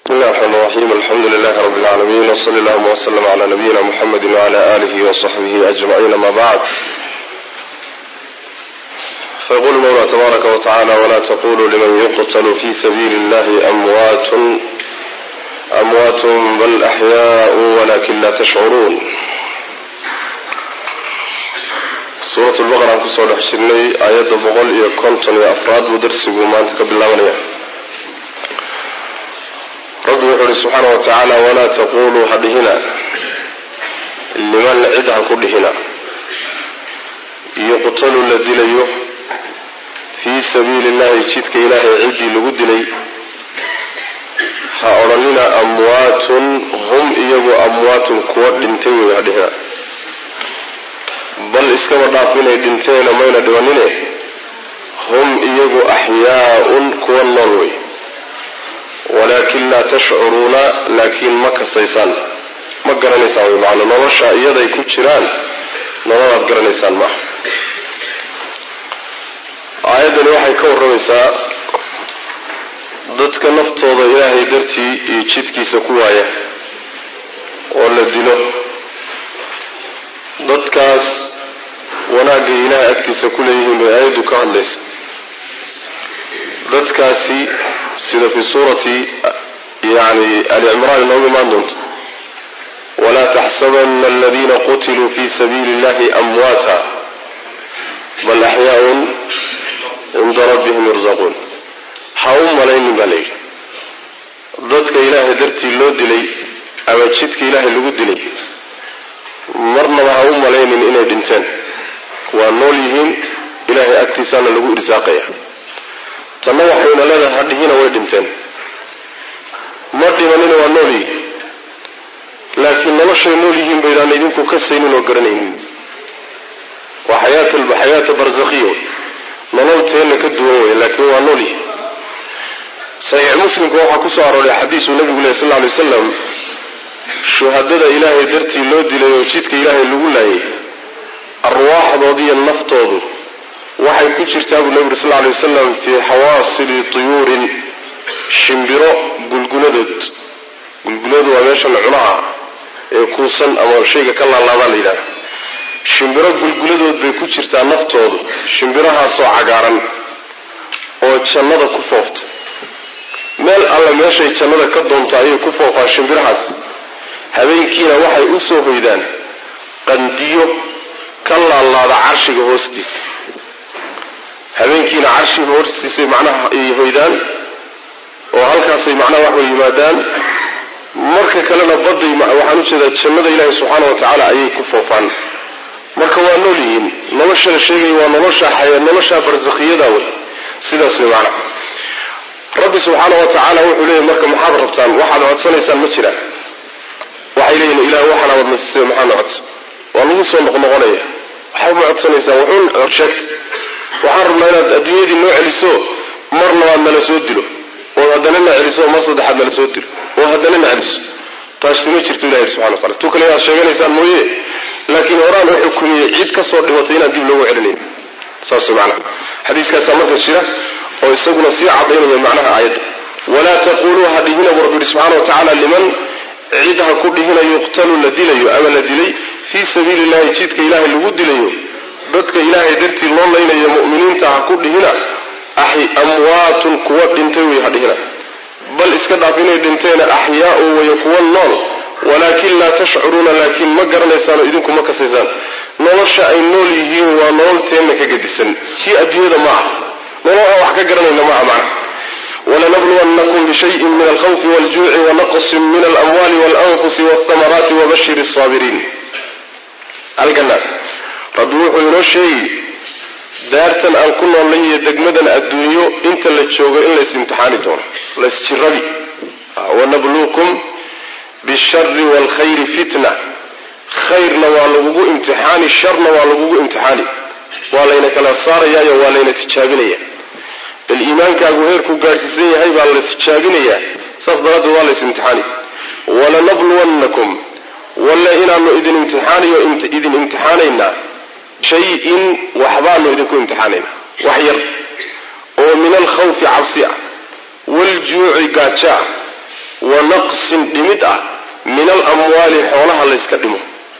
بسم الله الرحمن الرحيم الحمد لله رب العالمين وصلى اللهم وسلم على نبينا محمد وعلى آله وصحبه أجمعين ما بعد فيقول المولى تبارك وتعالى ولا تقولوا لمن يقتل في سبيل الله أموات أموات بل أحياء ولكن لا تشعرون suurat lbaqara aan kusoo dhex jirnay aayadda boqol iyo konton iyo afraad buu darsigu maanta ka bilaabanaya rabbi wuxuu uhi subxaana wa tacaala walaa taquluu ha dhihina liman cid ha ku dhihina yuqtalu la dilayo fii sabiili illahi jidka ilaahay ciddii lagu dilay ha odhanina amwaatun hum iyagu amwaatun kuwa dhintay wey ha dhihina bal iskaba dhaaf inay dhinteena mayna dhibanine hum iyagu axyaaun kuwa nool wey walaakin laa tashcuruuna laakiin ma kasaysaan ma garanaysaan wey macana nolosha iyaday ku jiraan nololaad garanaysaan maaha aayaddani waxay ka warramaysaa dadka naftooda ilaahay dartii iyo jidkiisa ku waaya oo la dilo dadkaas wanaagay ilaahay agtiisa ku leeyihiin bay aayaddu ka hadlaysa dadkaasi sida fi suurati yani ali cimraan inoogu imaan doonto walaa taxsabana aladiina qutiluu fi sabiili illahi amwaata bal axyaaun cinda rabbihim yurzaquun ha u malaynin baa layidhi dadka ilaahay dartii loo dilay ama jidka ilaahay lagu dilay marnaba ha u malaynin inay dhinteen waa nool yihiin ilaahay agtiisaana lagu irsaaqaya tanna waxayna leedahay hadhihina way dhinteen ma dhimanina waa nool yihiin laakiin noloshay nool yihiin baydaan idinku kasaynin oo garanaynin waa xayaata barzakhiya nolol teenna ka duwan wey laakiin waa nool yihiin saxiix muslimka waxaa kusoo arooray xadiisuu nabigu leh sal lla alay wasalam shuhadada ilaahay dartii loo dilay oo jidka ilaahay lagu laayay arwaaxdoodiiyo naftoodu waxay ku jirtaa buu nebigu sal lla alay wasalam fii xawaasili tuyuurin shimbiro gulguladood gulguladu waa meeshan cunaha ee kuusan ama shayga ka laalaabaa la yidhahda shimbiro gulguladood bay ku jirtaa naftoodu shimbirahaasoo cagaaran oo jannada ku foofta meel alla meeshay jannada ka doonto ayay ku foofaan shimbirahaas habeenkiina waxay u soo hoydaan qandiyo ka laalaada carshiga hoostiisa habeenkiina carshiga hoostiisay macnaha ay hoydaan oo halkaasay macnaha waxay yimaadaan marka kalena badday waxaan u jeedaa jannada ilaahi subxaana wa tacaala ayay ku foofaan marka waa nool yihiin nolosha la sheegaya waa nolosha xaya nolosha barsakhiyada wey sidaas wey macnaha rabbi subxaana wa tacaala wuxuu leeyahy marka maxaad rabtaan waxaad codsanaysaan ma jiraan waxay leeyihin ilah waxaana wadna siisay maxaadna codsa waa lagu soo noqnoqonaya waxaa ma codsanaysaan wuxuun sheegta waxaan rabnaa inaad adduunyadii noo celiso mar labaad nala soo dilo ood haddana na celiso mar saddexaad nala soo dilo oo haddana na celiso taasi ma jirto ilahi subxana wa tacala tu kale inaad sheeganaysaan mooye laakiin horaan u xukumiyey cid ka soo dhimatay inaan dib loogu celinayn saas macnaha xadiiskaasaa marka jira oo isaguna sii cadaynaya macnaha aayadda walaa taquluu ha dhihina bu rabbi yihi subxana wa tacaala liman cid ha ku dhihina yuqtalu la dilayo ama la dilay fii sabiili illahi jidka ilaahay lagu dilayo dadka ilaahay dartii loo laynayo mu'miniinta ha ku dhihina amwaatun kuwa dhintay wey ha dhihina bal iska dhaaf inay dhinteena axyaau waya kuwa nool walaakin laa tashcuruuna laakiin ma garanaysaanoo idinku ma kasaysaan nolosha ay nool yihiin waa nolol teenna ka gedisan kii adduunyada ma ah nolol aan wax ka garanayna ma ah macna walanabluwannakum bishayin min alkhawfi waljuuci wanaqsin min alamwaali walanfusi walthamaraati wabashir saabiriin halkana rabbi wuxuu inoo sheegi daartan aan ku noolnay iyo degmadan adduunyo inta la joogo in lays imtixaani doono laysjiradi wanabluukum bishari waalkhayri fitna khayrna waa lagugu imtixaani sharna waa lagugu imtixaani waa layna kala saarayaayo waa layna tijaabinaya bal iimaankaagu heerku gaadhsiisan yahay baa la tijaabinayaa saas daraaddeed waa lays imtixaani walanabluwannakum walle inaanu idin imtixaanayo idin imtixaanaynaa shay-in waxbaanu idinku imtixaanaynaa wax yar oo min alkhawfi cabsi ah waaljuuci gaajo ah wa naqsin dhimid ah min alamwaali xoolaha layska dhimo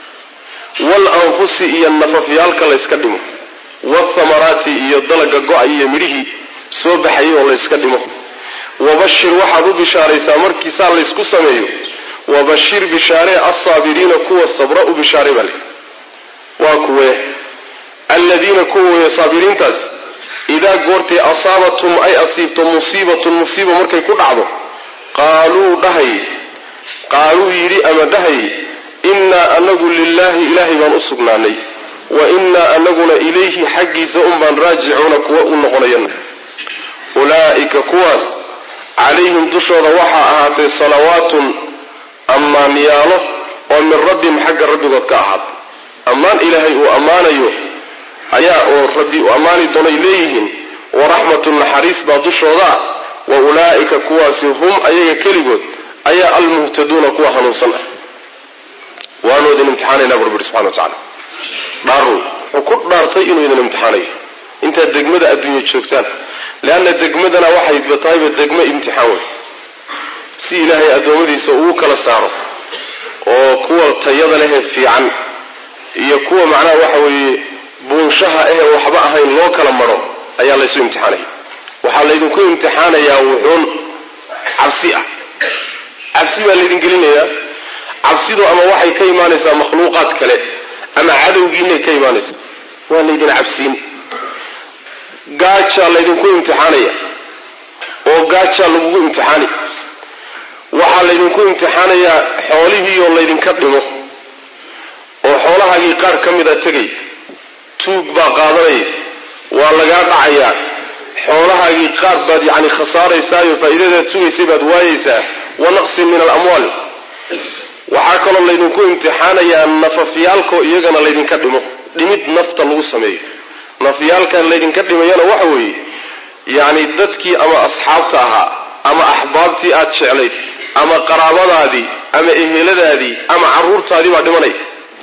waalanfusi iyo nafafyaalka layska dhimo wathamaraati iyo dalaga go-ay iyo midhihii soo baxayay oo layska dhimo wabashir waxaad u bishaaraysaa markiisaa laysku sameeyo wabashir bishaaree alsaabiriina kuwa sabra u bishaare baa le waa kuwee aladiina kuwa weeye saabiriintaas idaa goortay asaabathum ay asiibto musiibatun musiiba markay ku dhacdo qaaluu dhahay qaaluu yidhi ama dhahay innaa anagu lilaahi ilaahay baan u sugnaanay wa innaa anaguna ilayhi xaggiisa unbaan raajicuuna kuwa u noqonayana ulaa'ika kuwaas calayhim dushooda waxaa ahaatay salawaatun ammaanyaalo oo min rabbihim xagga rabbigood ka ahaatay ammaan ilaahay uu ammaanayo ayaa oo rabbi uu ammaani doonay leeyihiin waraxmatun naxariis baa dushoodaa wa ulaa'ika kuwaasi hum ayaga keligood ayaa almuhtaduuna kuwa hanuunsan ah waanu idin imtixaanaynaa bu rabbi subxana wa tacala dhaarun wuxuu ku dhaartay inuu idin imtixaanayo intaad degmada adduunya joogtaan leanna degmadana waxay tahayba degmo imtixaan wey si ilaahay addoommadiisa ugu kala saaro oo kuwa tayada lehee fiican iyo kuwa macnaha waxa weeye buunshaha ahee waxba ahayn loo kala maro ayaa laysu imtixaanaya waxaa laydinku imtixaanayaa wuxuun cabsi ah cabsi baa laydin gelinayaa cabsidu ama waxay ka imaanaysaa makhluuqaad kale ama cadowgiinay ka imaanaysaa waa laydin cabsiin gaajaa laydinku imtixaanaya oo gaajaa lagugu imtixaani waxaa laydinku imtixaanayaa xoolihiioo laydinka dhimo oo xoolahaagii qaar ka mida tegay tuug baa qaadanaya waa lagaa dhacayaa xoolahaagii qaar baad yacni khasaaraysaayo faa'iidadaad sugaysay baad waayaysaa wa naqsin min alamwaal waxaa kaloo laydinku imtixaanayaa nafafyaalkoo iyagana laydinka dhimo dhimid nafta lagu sameeyo nafyaalkan laydinka dhimayana waxa weeye yacni dadkii ama asxaabta ahaa ama axbaabtii aad jeclayd ama qaraabadaadii ama eheladaadii ama carruurtaadii baa dhimanaya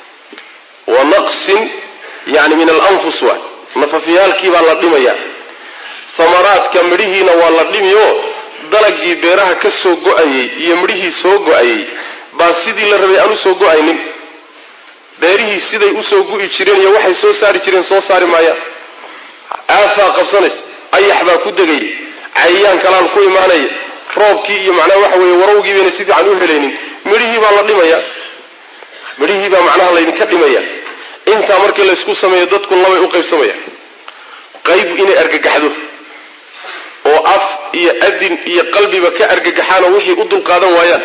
wa naqsin yani min alanfus waa nafafyaalkii baa la dhimaya thamaraadka midhihiina waa la dhimioo dalagii beeraha ka soo go-ayey iyo midhihii soo go-ayey baa sidii la rabay aan usoo go-aynin beerihii siday usoo gu'i jireen iyo waxay soo saari jireen soo saari maayaan aafaa qabsanaysa ayax baa ku degaya cayayaan kalaan ku imaanaya roobkii iyo macnaha waxa weeye warawgii bayna si fiican u helaynin midhihii baa la dhimaya midhihii baa macnaha laydinka dhimaya intaa markii laysku sameeyo dadku labay u qaybsamayaan qayb inay argagaxdo oo af iyo adin iyo qalbiba ka argagaxaanoo wixii u dulqaadan waayaan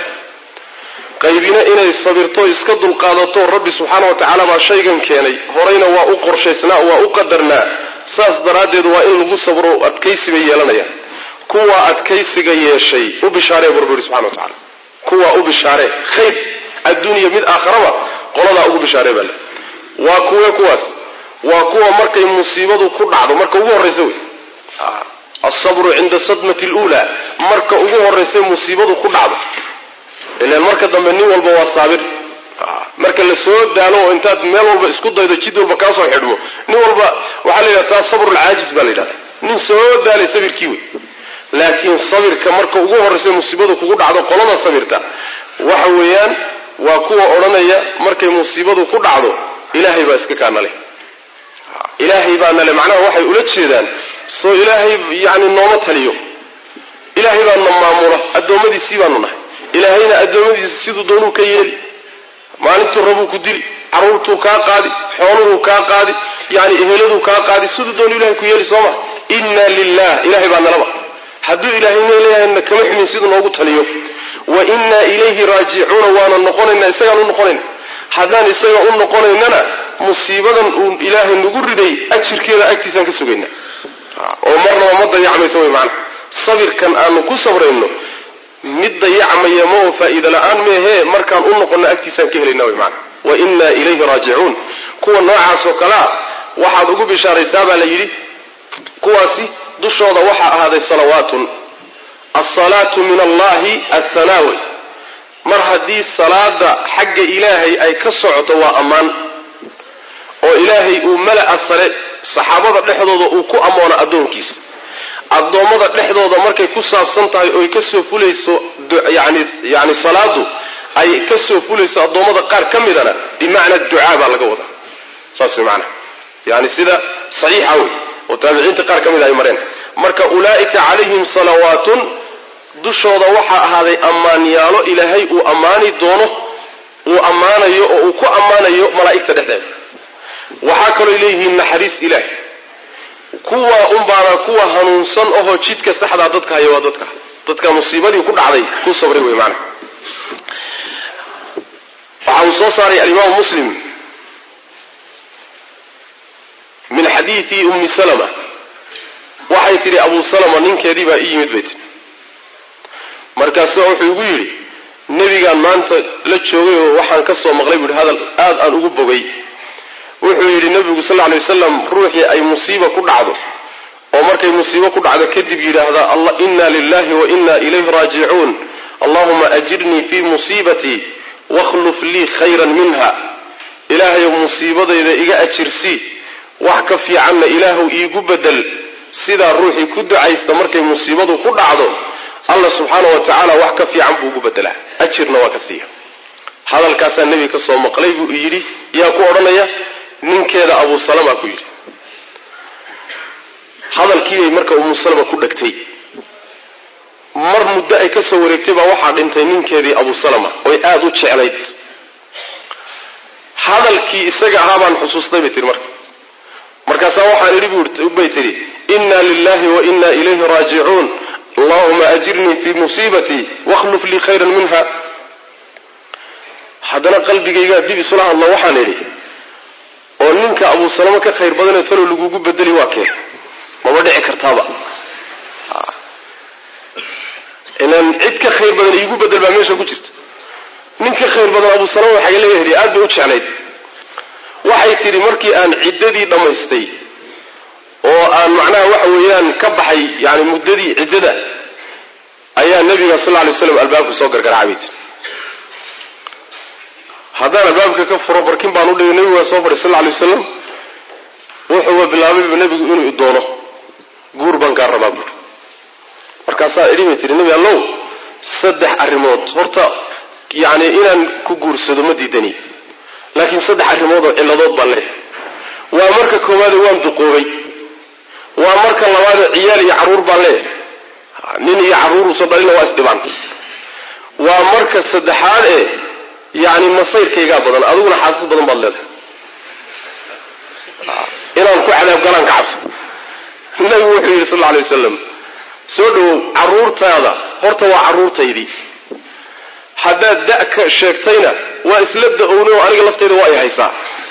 qaybina inay sabirto iska dulqaadato rabbi subxaana wa tacaala baa shaygan keenay horeyna waa u qorshaysnaa waa u qadarnaa saas daraaddeed waa in lagu sabro adkaysi bay yeelanayaan kuwaa adkaysiga yeeshay u bishaaree bu rabbi yihi subxana wa tacala kuwaa u bishaaree khayr adduuniya mid aakharaba qoladaa ugu bishaaree baa le waa kuwe kuwaas waa kuwa markay musiibadu ku dhacdo marka ugu horraysa wey alsabru cinda sadmati luulaa marka ugu horraysay musiibadu ku dhacdo ilaan marka dambe nin walba waa saabir marka la soo daalo oo intaad meel walba isku daydo jid walba kaasoo xidhmo nin walba waxaa la yidhahda taa sabrulcaajis baa la yidhahda nin soo daalay sabirkii wey laakiin sabirka marka ugu horraysay musiibadu kugu dhacdo qolada sabirta waxa weeyaan waa kuwa odhanaya markay musiibadu ku dhacdo ilaahay baa iska kaanale ilaahay baa nale macnaha waxay ula jeedaan soo ilaahay yani nooma taliyo ilaahay baa na maamula addoommadiisii baanu nahay ilaahayna addoommadiisa siduu doonuu ka yeeli maalintuu rabuu ku dili carruurtuu kaa qaadi xooluhuu kaa qaadi yani eheladuu kaa qaadi siduu doonu ilahay ku yeeli sooma inna lilah ilahay baa nalaba hadduu ilaahayna leeyahayna kama xumin siduu noogu taliyo wa innaa ilayhi raajicuuna waana noqonaynaa isagaan u noqonayna haddaan isaga u noqonaynana musiibadan uu ilaahay nagu riday ajirkeeda agtiisaan ka sugaynaa oo marnaba ma dayacmayso way macana sabirkan aanu ku sabrayno mid dayacmaya ma oo faa'iida la-aan meehee markaan u noqonno agtiisaan ka helayna way macana wa innaa ilayhi raajicuun kuwa noocaas oo kalea waxaad ugu bishaaraysaa baa la yidhi kuwaasi dushooda waxaa ahaaday salawaatun alsalaatu min allahi athanaawi mar haddii salaada xagga ilaahay ay ka socoto waa ammaan oo ilaahay uu mala'a sare saxaabada dhexdooda uu ku ammoono addoonkiisa addoommada dhexdooda markay ku saabsan tahay oy kasoo fulayso yani yani salaadu ay kasoo fulayso addoommada qaar ka midana bimacna ducaa baa laga wadaa saas way macnaha yani sida saxiixa wey oo taabiciinta qaar ka mida ay mareen marka ulaa'ika calayhim salawaatun dushooda waxaa ahaaday ammaanyaalo ilaahay uu ammaani doono uu ammaanayo oo uu ku ammaanayo malaa'igta dhexdeeda waxaa kalooy leeyihiin naxariis ilaahi kuwa unbaana kuwa hanuunsan ohoo jidka saxdaa dadka haya waa dadka dadka musiibadii ku dhacday ku sabray wey maana waxa uu soo saaray alimaamu muslim min xadiidi ummi salama waxay tidhi abu salama ninkeedii baa ii yimid bay tidhi markaasu wuxuu igu yidhi nebigaan maanta la joogay oo waxaan ka soo maqlay buu yidhi hadal aad aan ugu bogay wuxuu yidhi nebigu sal lla alay wasalam ruuxii ay musiiba ku dhacdo oo markay musiibo ku dhacdo kadib yidhaahdaa allah inna lilahi wa inna ilayhi raajicuun allahuma ajirnii fii musiibatii wakhluf lii khayran minha ilaahayow musiibadayda iga ajirsii wax ka fiicanna ilaahuw iigu bedel sidaa ruuxii ku ducaysta markay musiibadu ku dhacdo allah subxaana wa tacaala wax ka fiican buu ugu bedelaa ajirna waa ka siiya hadalkaasaa nebiga ka soo maqlay buu yidhi yaa ku odhanaya ninkeeda abu salama ku yidhi hadalkiibay marka umu salama ku dhegtay mar muddo ay ka soo wareegtay baa waxaa dhintay ninkeedii abu salama oy aada u jeclayd hadalkii isaga ahaa baan xusuustay bay tihi marka markaasaa waxaan idhi bay tidhi inna lilahi wa inna ilayhi raajicuun allahuma ajirnii fii musiibatii wakhluf lii khayran minha haddana qalbigaygaa dib isula hadlo waxaan idhi oo ninka abu salamo ka khayr badanee talow lagugu bedeli waa keen maba dhici kartaaba ilaan cid ka khayr badan iigu bedel baa meesha ku jirta nin ka khayr badan abu salama waxaa laga heliy aad bay u jeclayd waxay tidhi markii aan ciddadii dhammaystay oo aan macnaha waxa weeyaan ka baxay yani muddadii ciddada ayaa nebiga sal lla lay slam albaabka soo gargaraca bay tiri haddaan albaabka ka furo barkin baan u dhigay nebigu waa soo fadhay sal lla lay wasalam wuxuuba bilaabayba nebigu inuu doono guur baan kaa rabaa buuri markaasaa idhi bay tihi nebi allow saddex arrimood horta yacni inaan ku guursado ma diidani laakiin saddex arrimood oo cilladood baan leeyahay waa marka koowaade waan duqoobay waa marka labaade ciyaal iyo carruur baan leeyahay nin iyo carruuruusan dhalina waa isdhibaan waa marka saddexaad ee yacni masayrkaygaa badan adiguna xaasas badan baad leedahay inaan ku cadaab galaan ka cabso nabigu wuxuu yidhi sal alla alay wasalam soo dhowow carruurtaada horta waa carruurtaydii haddaad da-ka sheegtayna waa isla da-owna oo aniga laftayda waa ay haysaa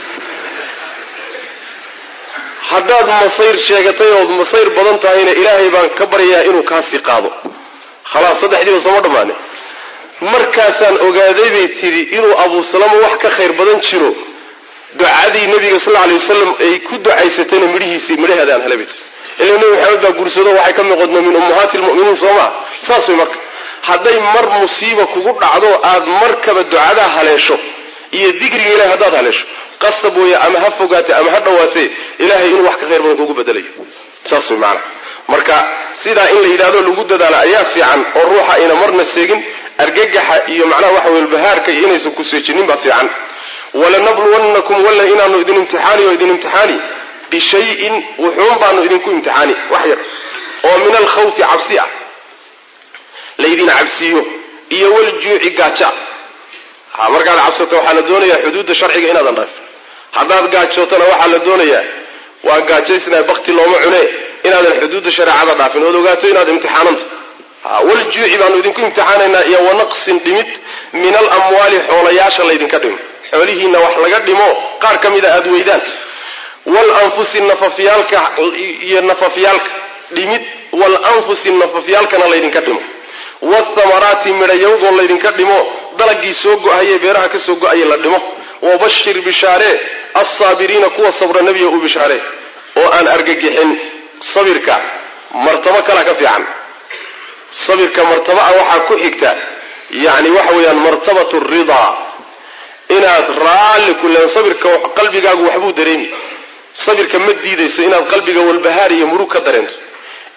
haddaad masayr sheegatay ood masayr badan tahayna ilaahay baan ka baryayaa inuu kaasii qaado khalaas saddexdiiba sooma dhammaane markaasaan ogaaday bay tidhi inuu abuu salama wax ka khayr badan jiro ducadii nabiga sal lla alay wasalam ay ku ducaysatayna midhihiisii midhaheeda aan helay bay tiri ila nebi maxamed baa guursado waxay ka noqodna min ummahaati lmu'miniin soo maa saas way marka hadday mar musiiba kugu dhacdo aad markaba ducadaa haleesho iyo dikriga ilahay haddaad haleesho qasab weeye ama ha fogaatee ama ha dhowaatee ilahay inuu wax ka khayr badan kugu bedelayo saas way macanaa marka sidaa in la yidhahdo lagu dadaalo ayaa fiican oo ruuxa ayna marna seegin argagaxa iyo macnaha waxa weye bahaarka iyo inaysan ku seejinin baa fiican walanabluwannakum walla inaanu idin imtixaani oo idin imtixaani bishayin wuxuun baanu idinku imtixaani wax yar oo min alkhawfi cabsi ah laydin cabsiiyo iyo waljuuci gaaja ha markaad cabsato waxaa la doonayaa xuduudda sharciga inaadan dhaafin haddaad gaajootana waxaa la doonayaa waa gaajaysnaa bakti looma cune inaadan xuduudda shareecada dhaafin ood ogaato inaad imtixaananta waljuuci baanu idinku imtixaanaynaa iyo wanaqsin dhimid min alamwaali xoolayaasha laydinka dhimo xoolihiinna wax laga dhimo qaar ka mida aada weydaan walanfusi nafafyaalka iyo nafafyaalka dhimid walanfusi nafafyaalkana laydinka dhimo wathamaraati midhayawgoo laydinka dhimo dalagii soo go-haye beeraha ka soo go-aye la dhimo wabashir bishaaree alsaabiriina kuwa sabra nebiga u bishaaree oo aan argagixin sabirka martabo kala ka fiican sabirka martaba ah waxaa ku xigta yacni waxa weeyaan martabatu ridaa inaad raalli ku leen sabirka qalbigaagu waxbuu dareemi sabirka ma diidayso inaad qalbiga walbahaar iyo murug ka dareento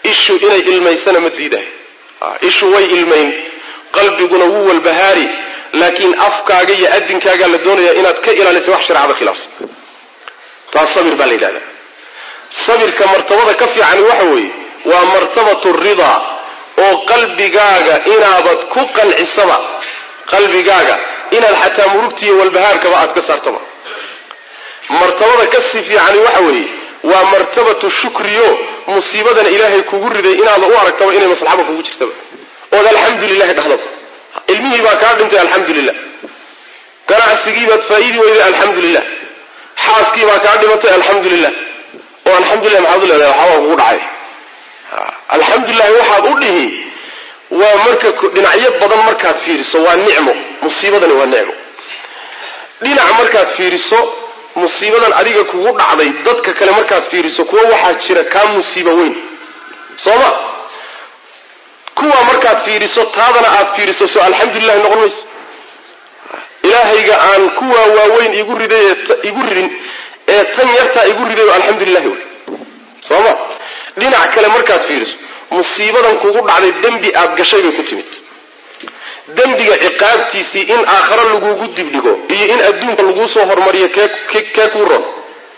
ishu inay ilmaysana ma diidahay ishu way ilmayn qalbiguna wuu walbahaari laakiin afkaaga iyo adinkaagaa la doonaya inaad ka ilaalisa wax shareecada khilaafsan taas sabir baa la yidhahda sabirka martabada ka fiicani waxa weeye waa martabatu ridaa oo qalbigaaga inaabad ku qancisaba qalbigaaga inaad xataa murugta iyo walbahaarkaba aad ka saartaba martabada ka sii fiicani waxa weeye waa martabatu shukriyo musiibadan ilaahay kugu riday inaada u aragtaba inay maslaxaba kugu jirtaba ood alxamdu lilahi dhahdaba ilmihii baa kaa dhintay alxamdu lilah ganacsigiibaad faa'iidi weyday alxamdu lilah xaaskii baa kaa dhimatay alxamdu lilah oo alxamdulilah maxaad u leedahay waxaabaa kugu dhacay alxamdulilahi waxaad u dhihi waa marka dhinacyo badan markaad fiiriso waa nicmo musiibadani waa nicmo dhinac markaad fiiriso musiibadan adiga kugu dhacday dadka kale markaad fiiriso kuwa waxaa jira kaa musiibo weyn sooma kuwa markaad fiiriso taadana aad fiiriso soo alxamdulilahi noqon mayso ilaahayga aan kuwaa waaweyn igu riday igu ridin ee tan yartaa igu riday oo alxamdulilahi wey sooma dhinac kale markaad fiiriso musiibadan kugu dhacday dembi aad gashay bay ku timid dembiga ciqaabtiisii in aakhare lagugu dibdhigo iyo in adduunka laguu soo hormariyo kee kuu ron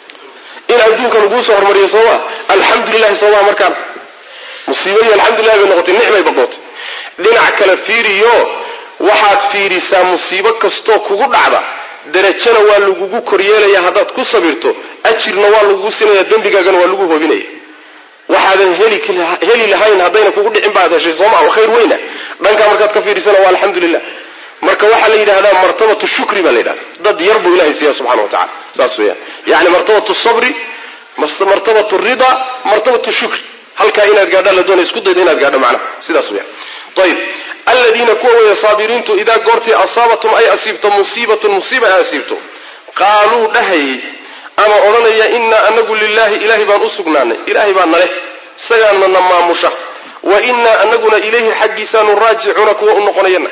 in adduunka laguu soo hormariyo sooma alxamdulilahi sooma markaan musiibadii alxamdulilahi bay noqotay nicmay baqootay dhinac kale fiiriyo waxaad fiirisaa musiibo kastoo kugu dhacda darajana waa lagugu koryeelaya haddaad ku sabirto ajirna waa lagugu sinaya dembigaagana waa lagu hobinaya waxaadan heli lahayn haddayna kugu dhicin baad heshay sooma oo khayr weyna dhankaa markaad ka fiirisana waa alxamdulilah marka waxaa la yidhahdaa martabatu shukri baa la yidhahda dad yar buu ilahay siiya subxana wa tacala saas weyaan yani martabatu sabri martabatu rida martabatu shukri halkaa inaad gaadha la doonay isku dayda inaad gaadho macnaha sidaas weyaan ayib aladiina kuwa weeye saabiriintu idaa goortii asaabatum ay asiibto musiibatun musiiba ay asiibto qaaluu dhahayay ama odhanaya inaa anagu lilaahi ilaahay baan u sugnaanay ilaahay baa naleh isagaana na maamusha wa inaa anaguna ilayhi xaggiisaanu raajicuuna kuwa u noqonayana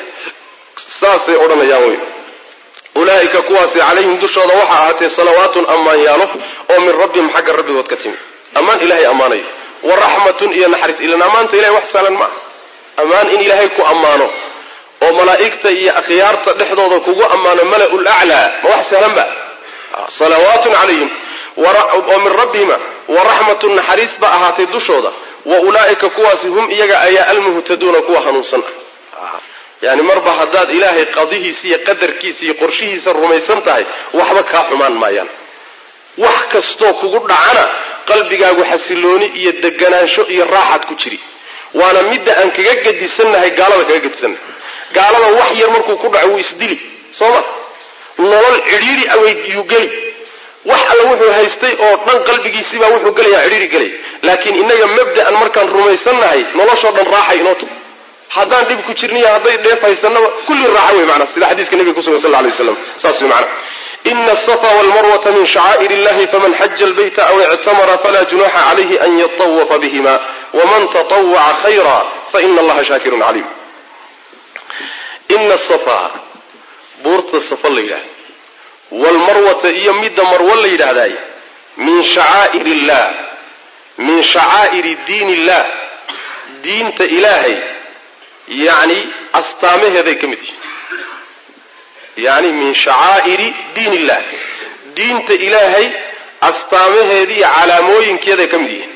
saasay odhanayaan wey ulaa'ika kuwaasi calayhim dushooda waxaa ahaatee salawaatun ammaan yaalo oo min rabbihim xagga rabbigood ka timi ammaan ilahay ammaanayo wa raxmatun iyo naxariis ilan ammaanta ilahay wax saalan ma ah ammaan in ilaahay ku ammaano oo malaa'igta iyo akhyaarta dhexdooda kugu ammaano mala-ul aclaa ma wax sahlan ba salawaatun calayhim oo min rabbihima wa raxmatun naxariis ba ahaatay dushooda wa ulaa'ika kuwaasi hum iyaga ayaa almuhtaduuna kuwa hanuunsan ah yani marba haddaad ilaahay qadihiisa iyo qadarkiisa iyo qorshihiisa rumaysan tahay waxba kaa xumaan maayaan wax kastoo kugu dhacana qalbigaagu xasilooni iyo deganaansho iyo raaxaad ku jiri waana midda aan kaga gadisannahay gaalada kaga gadisannahay gaalada wax yar markuu ku dhaco wuu isdili sooma nolol cidhiiri aweydiyuu geli wax alla wuxuu haystay oo dhan qalbigiisiibaa wuxuu gelayaa cidhiiri gelay laakiin innaga mabda'an markaan rumaysannahay noloshoo dhan raaxay inoo tahay haddaan dhib ku jirniyo hadday dheef haysanaba kulli raaxa wey manaa sida xadiiska nebiga kusugan sal lay waslam saas wey manaa ina asafa walmarwata min shacaa'ir illahi faman xaja albayta aw ictamara falaa junaxa calayhi an yatawafa bihima waman tatawaca khayra faina allaha shaakirun caliim ina safa buurta safa la yidhahda waalmarwata iyo midda marwo la yidhaahdaay min shacaa'ir illah min shacaa'iri diin illah diinta ilaahay yacni astaamaheeday ka mid yihiin yacni min shacaa'iri diin illah diinta ilaahay astaamaheedii iyo calaamooyinkeeday ka mid yihiin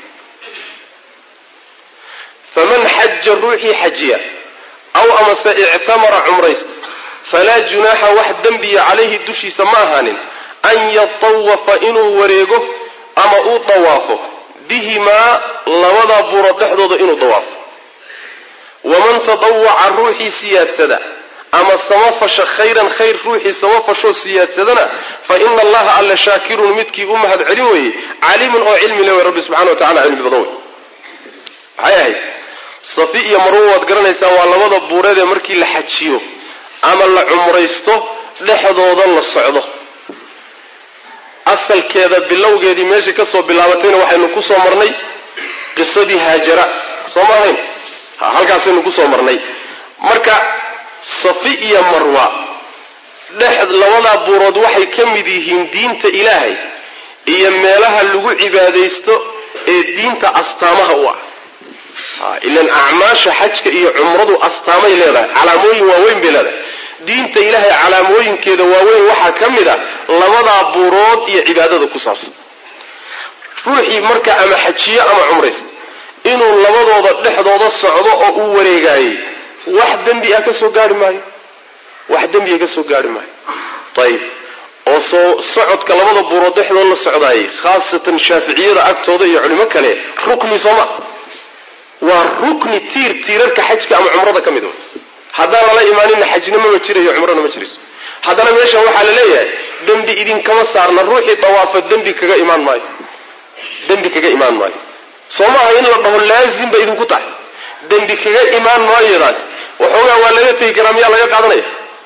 faman xaja ruuxii xajiya aw amase ictamara cumraysta falaa junaaxa wax dembiya calayhi dushiisa ma ahaanin an yatawafa inuu wareego ama uu dawaafo bihimaa labadaa buurood dhexdooda inuu dawaafo waman tadawaca ruuxii siyaadsada ama samafasha khayran khayr ruuxii samafashoo siyaadsadana fa ina allaha alla shaakirun midkii u mahad celin weeye caliimun oo cilmi le wey rabbi subxana wa tacala cilmi badan wey maxay ahayd safi iyo marwo waad garanaysaan waa labada buureed ee markii la xajiyo ama la cumraysto dhexdooda la socdo asalkeeda bilowgeedii meeshai ka soo bilaabatayna waxaynu ku soo marnay qisadii haajara soo ma ahayn halkaasaynu ku soo marnay marka safi iyo marwa dhex labadaa buurood waxay ka mid yihiin diinta ilaahay iyo meelaha lagu cibaadaysto ee diinta astaamaha u ah ilan acmaasha xajka iyo cumradu astaamay leedahay calaamooyin waaweyn bay leedahay diinta ilaahay calaamooyinkeeda waaweyn waxaa ka mid a labadaa buurood iyo cibaadada ku saabsan ruuxii marka ama xajiyo ama cumraysta inuu labadooda dhexdooda socdo oo uu wareegaayey wax dembi ah ka soo gaari maayo wax dembiga ka soo gaari maayo ayib oo soo socodka labada buurood dhexdood la socdaayey khaasatan shaaficiyada agtooda iyo culimo kale rukni sooma waa rukni tiir tiirarka xajka ama cumrada ka mid wa haddaan lala imaanina xajna mama jirayo cumrana ma jirayso haddana meeshan waxaa la leeyahay dembi idinkama saarna ruuxii dawaafa dembi kaga imaan maayo dembi kaga imaan maayo soo maaha in la dhaho laazim ba idinku tahay dembi kaga imaan maayodaas waxoogaa waa laga tegi karaa miyaa laga qaadanaya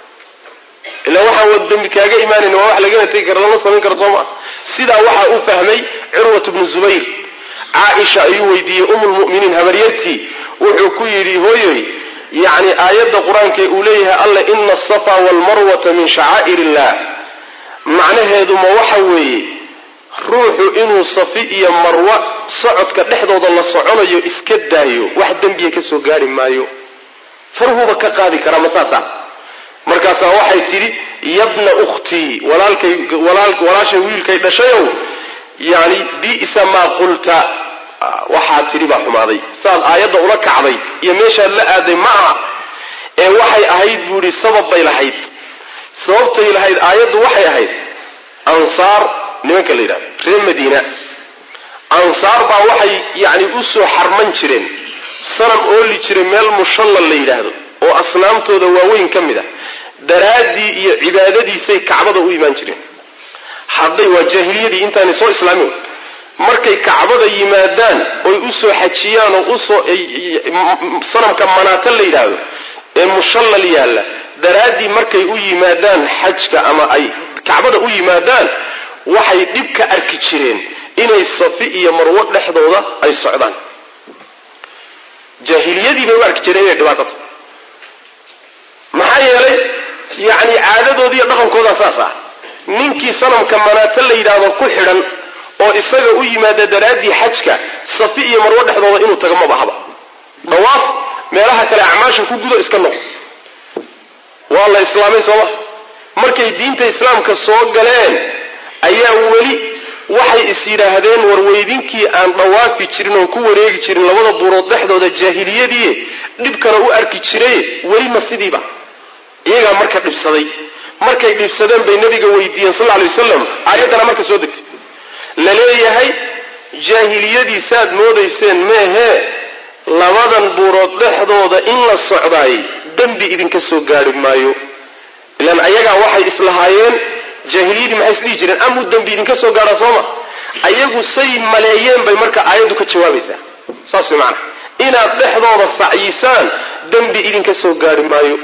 ila waxaan wa dembi kaaga imaanayn waa wax lagana tegi kara lama samayn karo soo maa sidaa waxaa u fahmay curwat bnu zubayr caaisha ayuu weydiiyey umulmu'miniin habaryartii wuxuu ku yidhi hooyoy yacni aayadda qur-aankee uu leeyahay alla ina asafa waalmarwata min shacaa'ir illah macnaheedu ma waxa weeye ruuxu inuu safi iyo marwa socodka dhexdooda la soconayo iska daayo wax dembiya ka soo gaari maayo farhuba ka qaadi karaa ma saasa markaasaa waxay tidhi yabna ukhtii walaalkay walaashay wiilkay dhashayow yani bi'sa maa qulta waxaad tidhi baa xumaaday saad aayadda ula kacday iyo meeshaad la aaday ma aha ee waxay ahayd buu idhi sabab bay lahayd sababtay lahayd aayaddu waxay ahayd ansaar nimanka la yidhahdo reer madiina ansaar baa waxay yacni u soo xarman jireen sanam ooli jiray meel mushallal la yidhaahdo oo asnaamtooda waaweyn ka mid a daraaddii iyo cibaadadiisay kacbada u imaan jireen hadday waa jaahiliyadii intaanay soo islaamin markay kacbada yimaadaan oy u soo xajiyaan oo usoo sanamka manaata la yidhaahdo ee mushallal yaalla daraaddii markay u yimaadaan xajka ama ay kacbada u yimaadaan waxay dhib ka arki jireen inay safi iyo marwo dhexdooda ay socdaan jaahiliyadii bay u arki jireen inay dhibaatata maxaa yeelay yacni caadadoodi iyo dhaqankoodaa saas ah ninkii sanamka manaato la yidhaahdo ku xidhan oo isaga u yimaada daraaddii xajka safi iyo marwo dhexdooda inuu tago ma bahaba dawaaf meelaha kale acmaasha ku gudo iska noqo waa la islaamay sooma markay diinta islaamka soo galeen ayaa weli waxay is yidhaahdeen warweydinkii aan dhawaafi jirin oon ku wareegi jirin labada buurood dhexdooda jaahiliyadii dhibkana u arki jiray weli ma sidiiba iyagaa marka dhibsaday markay dhibsadeen bay nabiga weydiiyeen sal lla alay wasalam aayaddana marka soo degtay la leeyahay jaahiliyadii saad moodayseen meehee labadan buurood dhexdooda in la socdaay dembi idinka soo gaari maayo ilaan ayagaa waxay islahaayeen jaahiliyadii maxay isdhihi jireen amuu dembi idinka soo gaadhaa sooma ayagu say maleeyeen bay marka aayaddu ka jawaabaysaa saas way macana inaad dhexdooda sacyisaan dembi idinka soo gaari maayo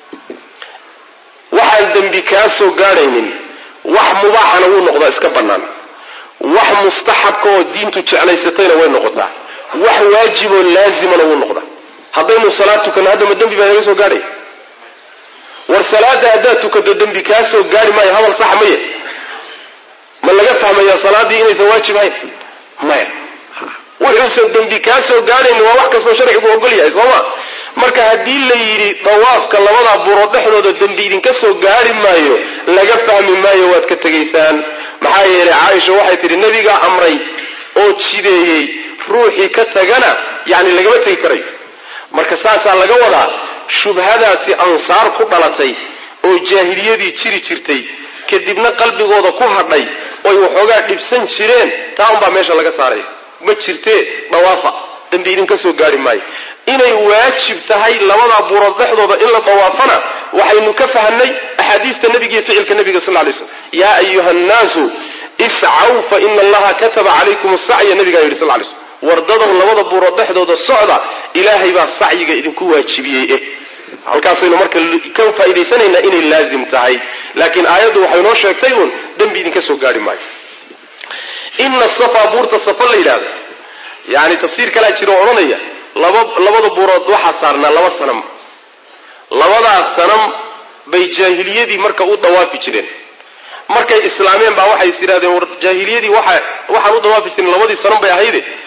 waxaan dembi kaa soo gaadhaynin wax mubaaxana wuu noqdaa iska bannaan wax mustaxabka oo diintu jeclaysatayna way noqotaa wax waajiboo laazimana wuu noqdaa haddaynu salaad tukanno haddama dembi baa naga soo gaadhay war salaada haddaad tukato dembi kaa soo gaari maayo hadal saxa maya ma laga fahmayaa salaaddii inaysan waajib ahayn maya wuxuusan dembi kaa soo gaadhayn waa wax kastoo sharcigu ogol yahay sooma marka haddii la yidhi dawaafka labadaa buurood dhexdooda dembi idinka soo gaari maayo laga fahmi maayo waad ka tegaysaan maxaa yeelay caaisha waxay tidhi nebigaa amray oo jideeyey ruuxii ka tagana yacni lagama tegi karayo marka saasaa laga wadaa shubhadaasi ansaar ku dhalatay oo jaahiliyadii jiri jirtay kadibna qalbigooda ku hadhay oy waxoogaa dhibsan jireen taa unbaa meesha laga saaraya ma jirtee dhawaafa dembi idinka soo gaari maayo inay waajib tahay labadaa buurood dhexdooda in la dawaafana waxaynu ka fahnay axaadiista nebiga iyo ficilka nebiga sal lay slam yaa ayuha nnaasu iscaw fa ina allaha kataba calaykum sacya nabigaa yidhi sal lay slm wardadow labada buurood dhexdooda socda ilaahay baa sacyiga idinku waajibiyey eh halkaasaynu marka ka faa'idaysanaynaa inay laazim tahay laakiin aayaddu waxay noo sheegtay uun dembi idinka soo gaari maayo ina safa buurta safa la yidhaahdo yani tafsiir kalaa jira oo odhanaya laba labada buurood waxaa saarnaa laba sanam labadaas sanam bay jaahiliyadii marka u dawaafi jireen markay islaameen baa waxay is yidhahdeen war jaahiliyadii waxa waxaan u dawaafi jiren labadii sanam bay ahayde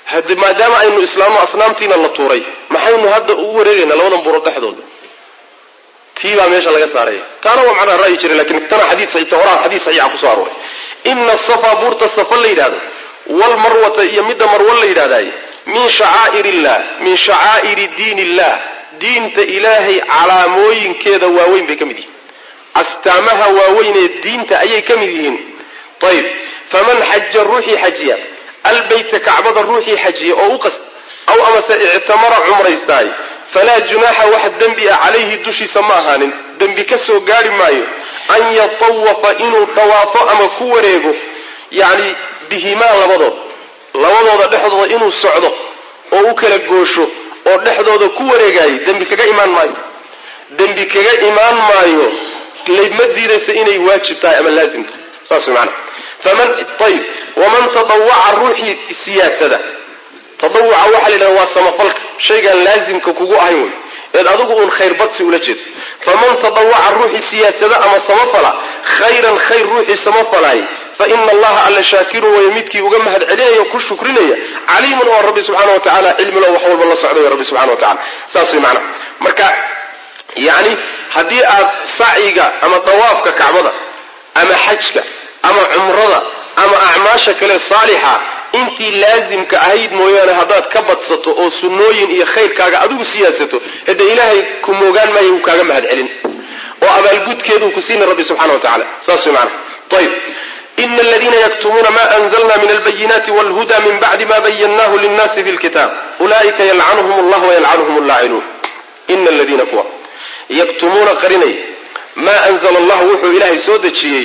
hade maadaama aynu islaamno asnaamtiina la tuuray maxaynu hadda ugu wareegaynaa labadan buurood dhexdooda tii baa meesha laga saaraya taana waa macnaha ra'yi jiray lakin tana xadiid horaa xadiid saxiixa kusoo arooray ina safa buurta safa la yidhahdo walmarwata iyo midda marwa la yidhahdaay min shacaa'ir illah min shacaa'iri diin illah diinta ilaahay calaamooyinkeeda waaweyn bay ka mid yihiin astaamaha waaweyn ee diinta ayay ka mid yihiin ayb faman xaja ruuxii xajiya albayta kacbada ruuxii xajiya oo u qast aw amase ictamara cumraystaay falaa junaaxa wax dembi ah calayhi dushiisa ma ahaanin dembi ka soo gaari maayo an yatawafa inuu tawaafo ama ku wareego yacni bihimaa labadood labadooda dhexdooda inuu socdo oo u kala goosho oo dhexdooda ku wareegaayay dembi kaga imaan maayo dembi kaga imaan maayo ma diidaysa inay waajib tahay ama laazim tahay saas way maanaa faman ayb waman tadawaca ruuxii siyaadsada tadawuca waxaa la yidhahda waa samafalka shaygaan laazimka kugu ahayn wey eed adigu uun khayr badsi ula jeedo faman tadawaca ruuxii siyaadsada ama samafala khayran khayr ruuxii samafalaay fa ina allaha alla shaakirun waya midkii uga mahad celinaya ku shukrinaya caliimun oo rabbi subxaana wa tacala cilmilo wax walba la socda way rabbi subxana wa tacala saas way macnaa marka yacni haddii aad sacyiga ama dawaafka kacbada ama xajka ama cumrada ama acmaasha kale saalixa intii laazimka ahayd mooyaane haddaad ka badsato oo sunnooyin iyo khayrkaaga adigu siyaasato hade ilaahay ku moogaan maayo uu kaaga mahad celin oo abaalgudkeeduu ku siina rabbi subxana wa tacala saas way maanaa ayb ina aladiina yaktumuuna ma anzalna min albayinaati walhuda min bacdi ma bayannahu linnaasi fi lkitaab ulaa'ika yalcanuhum allah wayalcanuhum allaacinuun ina aladiina kuwa yaktumuuna qarinay maa anzala allahu wuxuu ilaahay soo dejiyey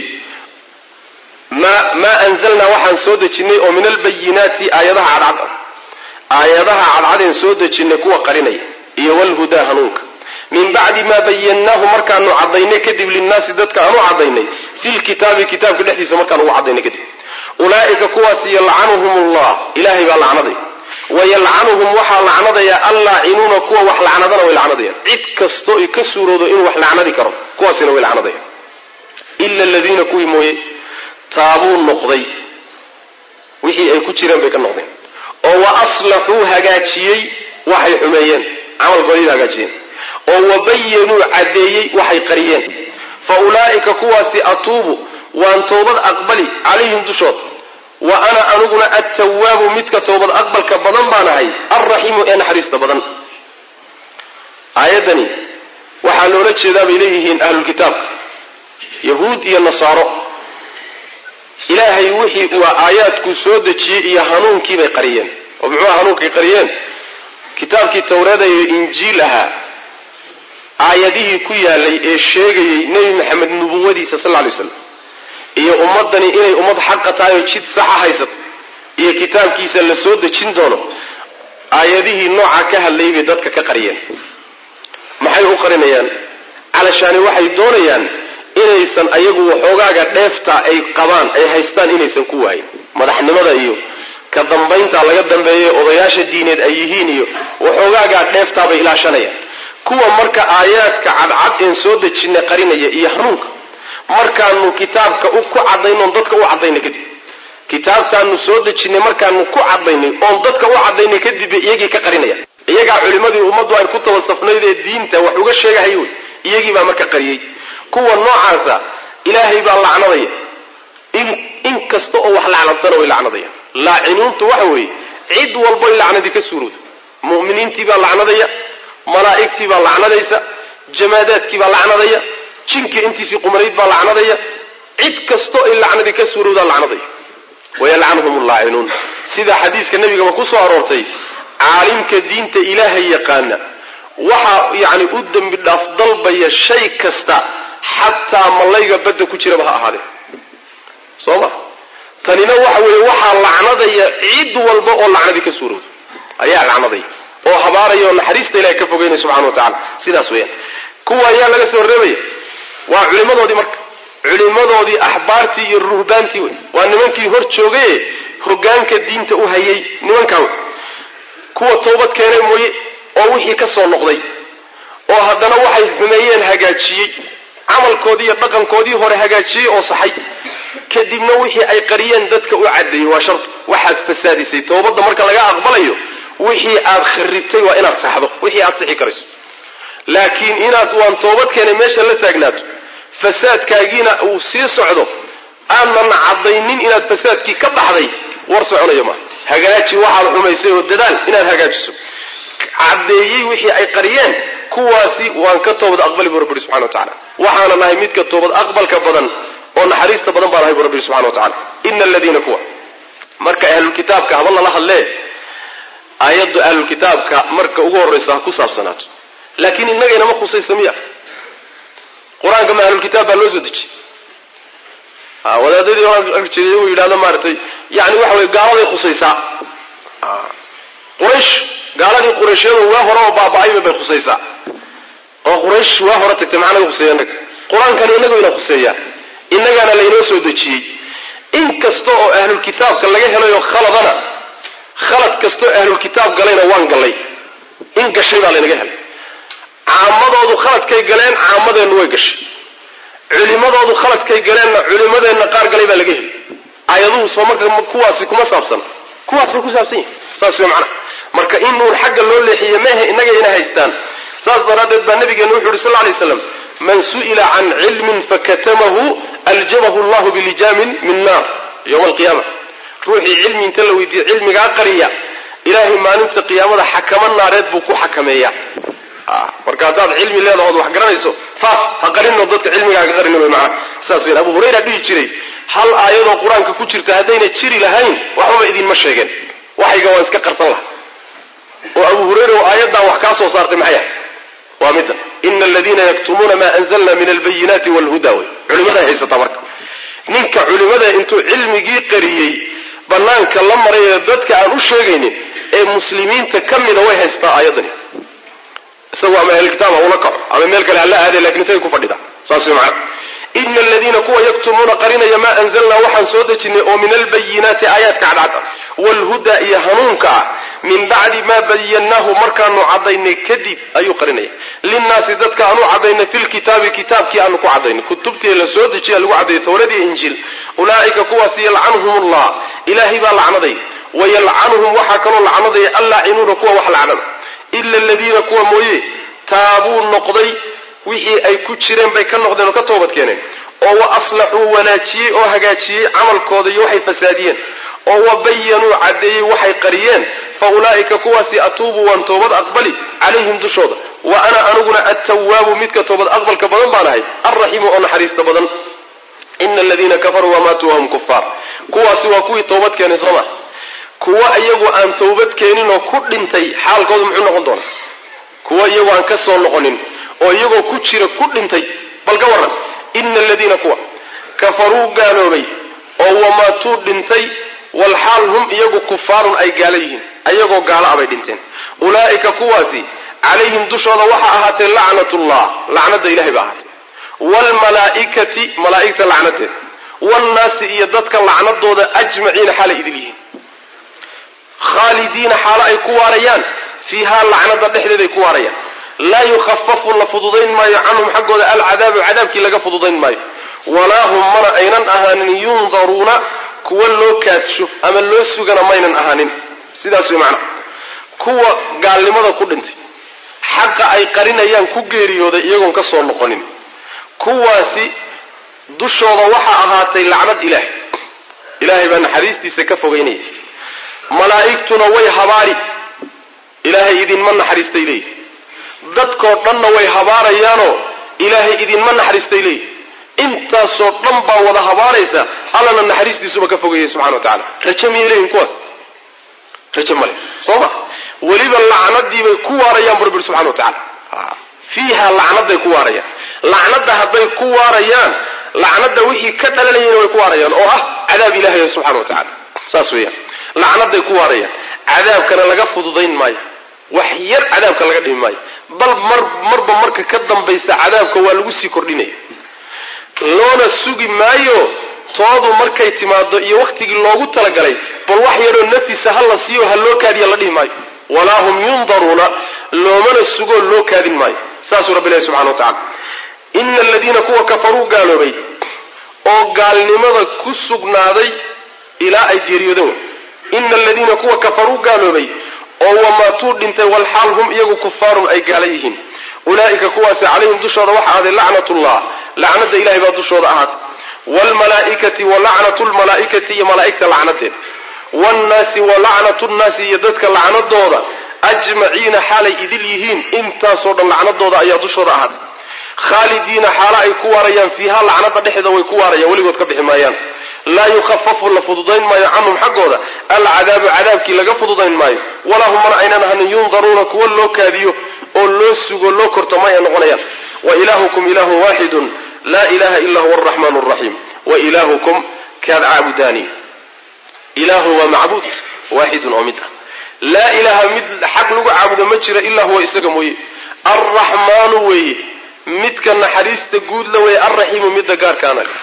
maa anzalnaa waxaan soo dejinnay oo min albayinaati aayadaha cadcad aayadaha cadcadeen soo dejinnay kuwa qarinaya iyo walhudaa hanuunka min bacdi maa bayannaahu markaanu cadaynay kadib linnaasi dadka aanu cadaynay fi lkitaabi kitaabka dhexdiisa markaan ugu cadaynay kadib ulaa'ika kuwaas yalcanuhum allah ilaahay baa lacnaday wayalcanuhum waxaa lacnadaya allaacinuuna kuwa wax lacnadana way lacnadayaan cid kastoo i ka suuroodo inuu wax lacnadi karo kuwaasina way lacnadayaan ila aladiina kuwii mooye taabuu noqday wixii ay ku jireen bay ka noqdeen oo wa aslaxuu hagaajiyey waxay xumeeyeen camalkoodii hagaajiyeen oo wabayanuu caddeeyey waxay qariyeen fa ulaa'ika kuwaasi atuubu waan toobad aqbali calayhim dushooda wa ana aniguna attawaabu midka toobad aqbalka badan baan ahay alraxiimu ee naxariista badan aayaddani waxaa loola jeedaa bay leeyihiin ahlulkitaabka yahuud iyo nasaaro ilaahay wixii uu aayaadkuu soo dejiyey iyo hanuunkii bay qariyeen oo muxuuha hanuunkay qariyeen kitaabkii tawreeda iyo injiil ahaa aayadihii ku yaalay ee sheegayey nebi maxamed nubuwadiisa sal lay slam iyo ummaddani inay ummad xaqa tahay oo jid saxa haysato iyo kitaabkiisa la soo dejin doono aayadihii nooca ka hadlayay bay dadka ka qariyeen maxay u qarinayaan calashaani waxay doonayaan inaysan ayagu waxoogaaga dheefta ay qabaan ay haystaan inaysan ku waayin madaxnimada iyo ka dambaynta laga dambeeya odayaasha diineed ay yihiin iyo waxoogaagaa dheeftaabay ilaashanayaan kuwa marka aayaadka cadcad een soo dejinay qarinaya iyo hanuunka markaanu kitaabka ku cadaynoon dadka u cadaynay kadib kitaabtaanu soo dejinay markaanu ku cadaynay oon dadka u cadaynay kadib iyagii ka qarinaya iyagaa culimmadii ummaddu ay ku tabasafnayd ee diinta wax uga sheegahay wey iyagii baa marka qariyey kuwa noocaasa ilaahay baa lacnadaya in kasta oo wax lacnadtana way lacnadayaan laaciniintu waxa weeye cid walboy lacnadii ka suurowda mu'miniintii baa lacnadaya malaa'igtii baa lacnadaysa jamaadaadkii baa lacnadaya jinkii intiisii qumanayd baa lacnadaya cid kastoo ay lacnadii ka suurowdaa lacnadaya wayalcanuhum allaacinuun sida xadiiska nebigaba ku soo aroortay caalimka diinta ilaahay yaqaana waxaa yacni u dembi dhaaf dalbaya shay kasta xataa mallayga badda ku jiraba ha ahaadee soo ma tanina waxa weeye waxaa lacnadaya cid walba oo lacnadii ka suurowda ayaa lacnadaya oo habaaraya oo naxariista ilahay ka fogeynaya subxana wa tacala sidaas weeyaan kuwa ayaa laga soo reebaya waa culimmadoodii marka culimmadoodii axbaartii iyo ruhbaantii wey waa nimankii hor joogaye hogaanka diinta u hayay nimankaa wey kuwa toobad keenay mooye oo wixii ka soo noqday oo haddana waxay xumeeyeen hagaajiyey camalkoodii iyo dhaqankoodii hore hagaajiyey oo saxay kadibna wixii ay qariyeen dadka u caddeeyey waa shardi waxaad fasaadisay toobadda marka laga aqbalayo wixii aad kharibtay waa inaad saxdo wixii aad sixi karayso laakiin inaad waan toobad keenay meesha la taagnaato fasaadkaagiina uu sii socdo aanan caddaynin inaad fasaadkii ka baxday war soconayo maa hagaaji waxaad xumaysay oo dadaal inaad hagaajiso caddeeyey wixii ay qariyeen kuwaasi waan ka toobad aqbali buu rabbi subxana wa tacala waxaana nahay midka toobad aqbalka badan oo naxariista badan baa nahay buu rabbi subxana wa tacala ina aladiina kuwa marka ahlulkitaabka haba lala hadlee aayaddu ahlulkitaabka marka ugu horraysa ha ku saabsanaato laakiin innagayna ma khusaysa miya qur-aanka ma ahlulkitaab baa loo soo dejiyey wadaadadii arjeeday uu yidhahdo maaragtay yani waxa weye gaaladay khusaysaa quraysh gaaladii qurayshiyadu waa hore oo baaba-ayba bay khusaysaa oo quraysh waa hore tagtay maxaa naga khuseeya innaga qur-aankani inagu ina khuseeyaa innagaana laynoo soo dejiyey in kasta oo ahlulkitaabka laga helayo khaladana khalad kastoo ahlulkitaab galayna waan gallay in gashay baa laynaga helay caamadoodu khaladkay galeen caamadeennu way gashay culimadoodu khaladkay galeenna culimadeenna qaar galay baa laga heli aayaduhu soo marka kuwaasi kuma saabsan kuwaasay ku saabsan yihin saas wey macnaha marka inuun xagga loo leexiye mehe innaga ina haystaan saas daraaddeed baa nabigeenu wuxu uhi sal lla lay slam man su'ila can cilmin fakatamahu aljamahu allahu bilijaamin min naar yowma alqiyaama ruuxii cilmi inta la weydiiye cilmigaa qariya ilaahay maalinta qiyaamada xakamo naareed buu ku xakameeyaa marka haddaad cilmi leedaho od wax garanayso faaf ha qarino dadka cilmigaaga qarin wy maana saas weyn abu hurayra dhihi jiray hal aayadoo qur-aanka ku jirta haddayna jiri lahayn waxbaba idinma sheegeen waxayga waan iska qarsan laha oo abu hurayra oo aayaddan wax kaa soo saartay maxay ahay waa midda ina aladiina yaktumuuna maa anzalna min albayinaati walhuda wey culimaday haysataa marka ninka culimada intuu cilmigii qariyey banaanka la maray ee dadka aan u sheegaynin ee muslimiinta ka mida way haystaa aayaddani isagu ama ahlkitaab ha ula kaco ama meel kale hala aade lakin isagay ku fadhida saas way macana ina aladiina kuwa yaktumuuna qarinaya maa anzalnaa waxaan soo dejinay oo min albayinaati aayaadka cadcada waalhuda iyo hanuunka ah min bacdi maa bayannaahu markaanu cadaynay kadib ayuu qarinaya linnaasi dadka aanu cadaynay fi lkitaabi kitaabkii aanu ku cadaynay kutubtii la soo dejiya lagu cadayay towradiiyo injiil ulaa'ika kuwaas yalcanhum allah ilaahay baa lacnaday wayalcanuhum waxaa kaloo lacnadaya allaacinuuna kuwa wax lacnada ila aladiina kuwa mooye taabuu noqday wixii ay ku jireen bay ka noqdeen oo ka toobad keeneen oo wa aslaxuu wanaajiyey oo hagaajiyey camalkooda iyo waxay fasaadiyeen oo wa bayanuu caddeeyey waxay qariyeen fa ulaa'ika kuwaasi atuubu waan toobad aqbali calayhim dushooda wa ana aniguna attawaabu midka toobad aqbalka badan baan ahay alraxiimu oo naxariista badan ina aladiina kafaruu wamaatuu wahum kufaar kuwaasi waa kuwii toobad keenay soo ma kuwa iyagu aan towbad keenin oo ku dhintay xaalkoodu muxuu noqon doonaa kuwa iyagu aan ka soo noqonin oo iyagoo ku jira ku dhintay bal ka warran ina aladiina kuwa kafaruu gaaloobay oo wamaatuu dhintay walxaal hum iyagu kufaarun ay gaalo yihiin ayagoo gaalo abay dhinteen ulaa'ika kuwaasi calayhim dushooda waxaa ahaatee lacnatullah lacnada ilahay ba ahaatee waalmalaa'ikati malaa'igta lacnadeed waannaasi iyo dadka lacnadooda ajmaciina xaalay idil yihiin khaalidiina xaalo ay ku waarayaan fiihaa lacnada dhexdeeday ku waarayaan laa yukhafafu la fududayn maayo canhum xaggooda alcadaabu cadaabkii laga fududayn maayo walaa hum mana aynan ahaanin yundaruuna kuwa loo kaadsho ama loo sugana maynan ahaanin sidaas way macna kuwa gaalnimada ku dhintay xaqa ay qarinayaan ku geeriyooday iyagoon ka soo noqonin kuwaasi dushooda waxaa ahaatay lacnad ilaahay ilaahay baa naxariistiisa ka fogaynaya malaa'igtuna way habaari ilaahay idinma naxariistay leeyihi dadkoo dhanna way habaarayaanoo ilaahay idinma naxariistay leeyihi intaasoo dhan baa wada habaaraysa allana naxariistiisuba ka fogayay subxana wa tacala raje miyay leeyihin kuwaas raje male soo ma weliba lacnadiibay ku waarayaan bu rabbi subxana wa tacala fiiha lacnaday ku waarayaan lacnada hadday ku waarayaan lacnada wixii ka dhalanayana way ku waarayaan oo ah cadaab ilahay subxana wa tacala saas weeyaan lacnaday ku waarayaan cadaabkana laga fududayn maayo wax yar cadaabka laga dhimi maayo bal mar marba marka ka dambaysa cadaabka waa lagu sii kordhinaya loona sugi maayo toodu markay timaado iyo wakhtigii loogu talagalay bal wax yaroo nafisa ha la siiyo ha loo kaadiya la dhihi maayo walaa hum yundaruuna loomana sugoo loo kaadin maayo saasuu rabbi ilahi subxana wa tacala ina aladiina kuwa kafaruu gaaloobay oo gaalnimada ku sugnaaday ilaa ay geeriyoodeen wey ina aladiina kuwa kafaruu gaaloobay oo wamaatuu dhintay walxaal hum iyagu kufaarun ay gaala yihiin ulaa'ika kuwaasi calayhim dushooda waxa ahaaday lacnatullah lacnada ilahay baa dushooda ahaatay waalmalaa'ikati wa lacnatu lmalaa'ikati iyo malaa'igta lacnadeed waannaasi wa lacnatu nnaasi iyo dadka lacnadooda ajmaciina xaalay idil yihiin intaasoo dhan lacnadooda ayaa dushooda ahaatay khaalidiina xaalo ay ku waarayaan fiiha lacnada dhexeeda way ku waarayaan weligood ka bixi maayaan laa yukhafafu la fududayn maayo canhum xaggooda alcadaabu cadaabkii laga fududayn maayo walaa hum mana aynan ahanin yundaruuna kuwa loo kaadiyo oo loo sugo loo korto ma ay noqonayaan wa ilaahukum ilaahun waaxidun laa ilaha ila huwa araxmaan araxiim wa ilaahukum kaad caabudaani ilaahun waa macbuud waaxidun oo mid ah laa ilaaha mid xaq lagu caabudo ma jira ilaa huwa isaga mooye alraxmaanu weeye midka naxariista guud la weeye alraxiimu midda gaarkaana leh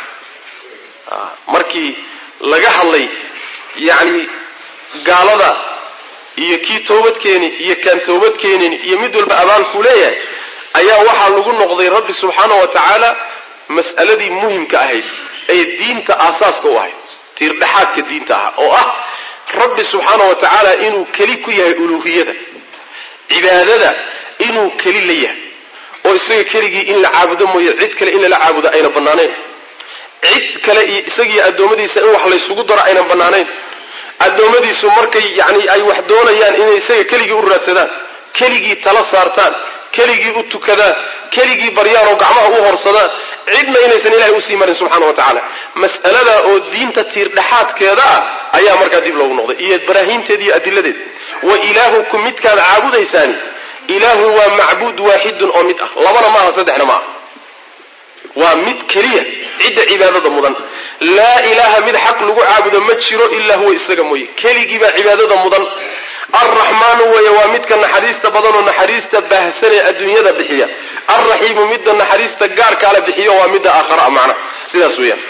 markii laga hadlay yacni gaalada iyo kii toobadkeeni iyo kaan toobadkeenin iyo mid walba abaalkuu leeyahay ayaa waxaa lagu noqday rabbi subxaana wa tacaala mas'aladii muhimka ahayd ee diinta aasaaska u ahayd tiirdhexaadka diinta ahaa oo ah rabbi subxaana wa tacaala inuu keli ku yahay uluuhiyada cibaadada inuu keli la yahay oo isaga keligii in la caabudo mooye cid kale in lala caabudo ayna bannaanayn cid kale iyo isagiiyo addoommadiisa in wax laysugu daro aynan bannaanayn addoommadiisu markay yacni ay wax doonayaan inay isaga keligii u raadsadaan keligii tala saartaan keligii u tukadaan keligii baryaan oo gacmaha u horsadaan cidna inaysan ilahay usii marin subxaana wa tacaala mas'alada oo diinta tiirdhexaadkeeda ah ayaa markaa dib loogu noqday iyo baraahiinteeda iyo adiladeed wa ilaahukum midkaad caabudaysaani ilaahu waa macbuud waaxidun oo mid ah labana maaha saddexna maaha waa mid keliya cidda cibaadada mudan laa ilaaha mid xaq lagu caabudo ma jiro ilaa huwa isaga mooye keligii baa cibaadada mudan alraxmaanu weeye waa midka naxariista badanoo naxariista baahsan ee adduunyada bixiya alraxiimu midda naxariista gaarkaala bixiyo waa midda aakhara macna sidaas weeyaan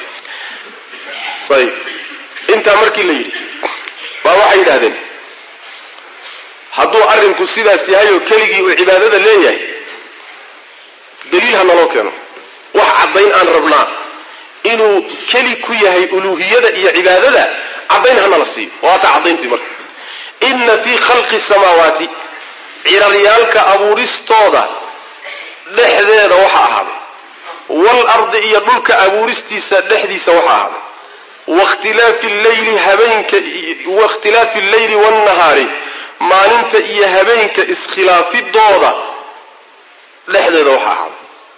ayib intaa markii la yidhi baa waxay yidhahdeen hadduu arrinku sidaas yahay oo keligii uu cibaadada leeyahay daliil ha naloo keeno wax caddayn aan rabnaa inuu keli ku yahay uluuhiyada iyo cibaadada caddayn hanala siiyo waata caddayntii marka inna fii khalqi samaawaati ciraryaalka abuuristooda dhexdeeda waxa ahaaday wal ardi iyo dhulka abuuristiisa dhexdiisa waxa ahaaday wakhtilaafi lleyli habeenka wakhtilaafi alleyli waannahaari maalinta iyo habeenka iskhilaafidooda dhexdeeda waxa ahaaday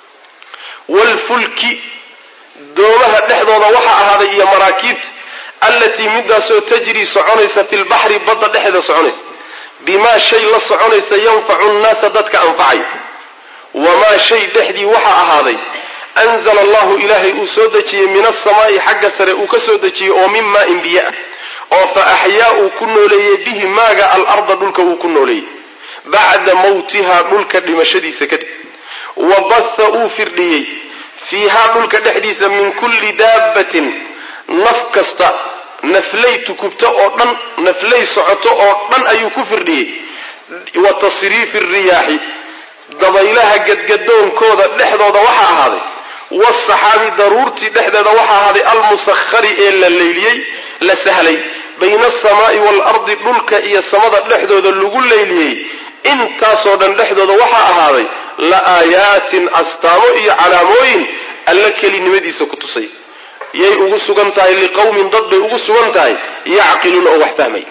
waalfulki doomaha dhexdooda waxa ahaaday iyo maraakiibta allatii midaasoo tajrii soconaysa fi lbaxri badda dhexeeda soconaysa bimaa shay la soconaysa yanfacu nnaasa dadka anfacay wamaa shay dhexdii waxa ahaaday anzala allahu ilaahay uu soo dejiyey min asamaa'i xagga sare uu ka soo dejiyey oo min maa'in biyo ah oo fa axyaa uu ku nooleeyey bihi maaga alarda dhulka uu ku nooleeyey bacda mawtihaa dhulka dhimashadiisa kadib wa batha uu firdhiyey fiihaa dhulka dhexdiisa min kulli daabbatin naf kasta naflay tukubta oo dhan naflay socoto oo dhan ayuu ku firdhiyey wa tasriifi riyaaxi dabaylaha gadgadoonkooda dhexdooda waxaa ahaaday waasaxaabi daruurtii dhexdeeda waxaa ahaaday almusakhari ee la leyliyey la sahlay bayna asamaa'i waalardi dhulka iyo samada dhexdooda lagu leyliyey intaasoo dhan dhexdooda waxaa ahaaday la aayaatin astaamo iyo calaamooyin alla kelinimadiisa ku tusay yay ugu sugan tahay liqowmin dad bay ugu sugan tahay yacqiluuna oo wax fahmay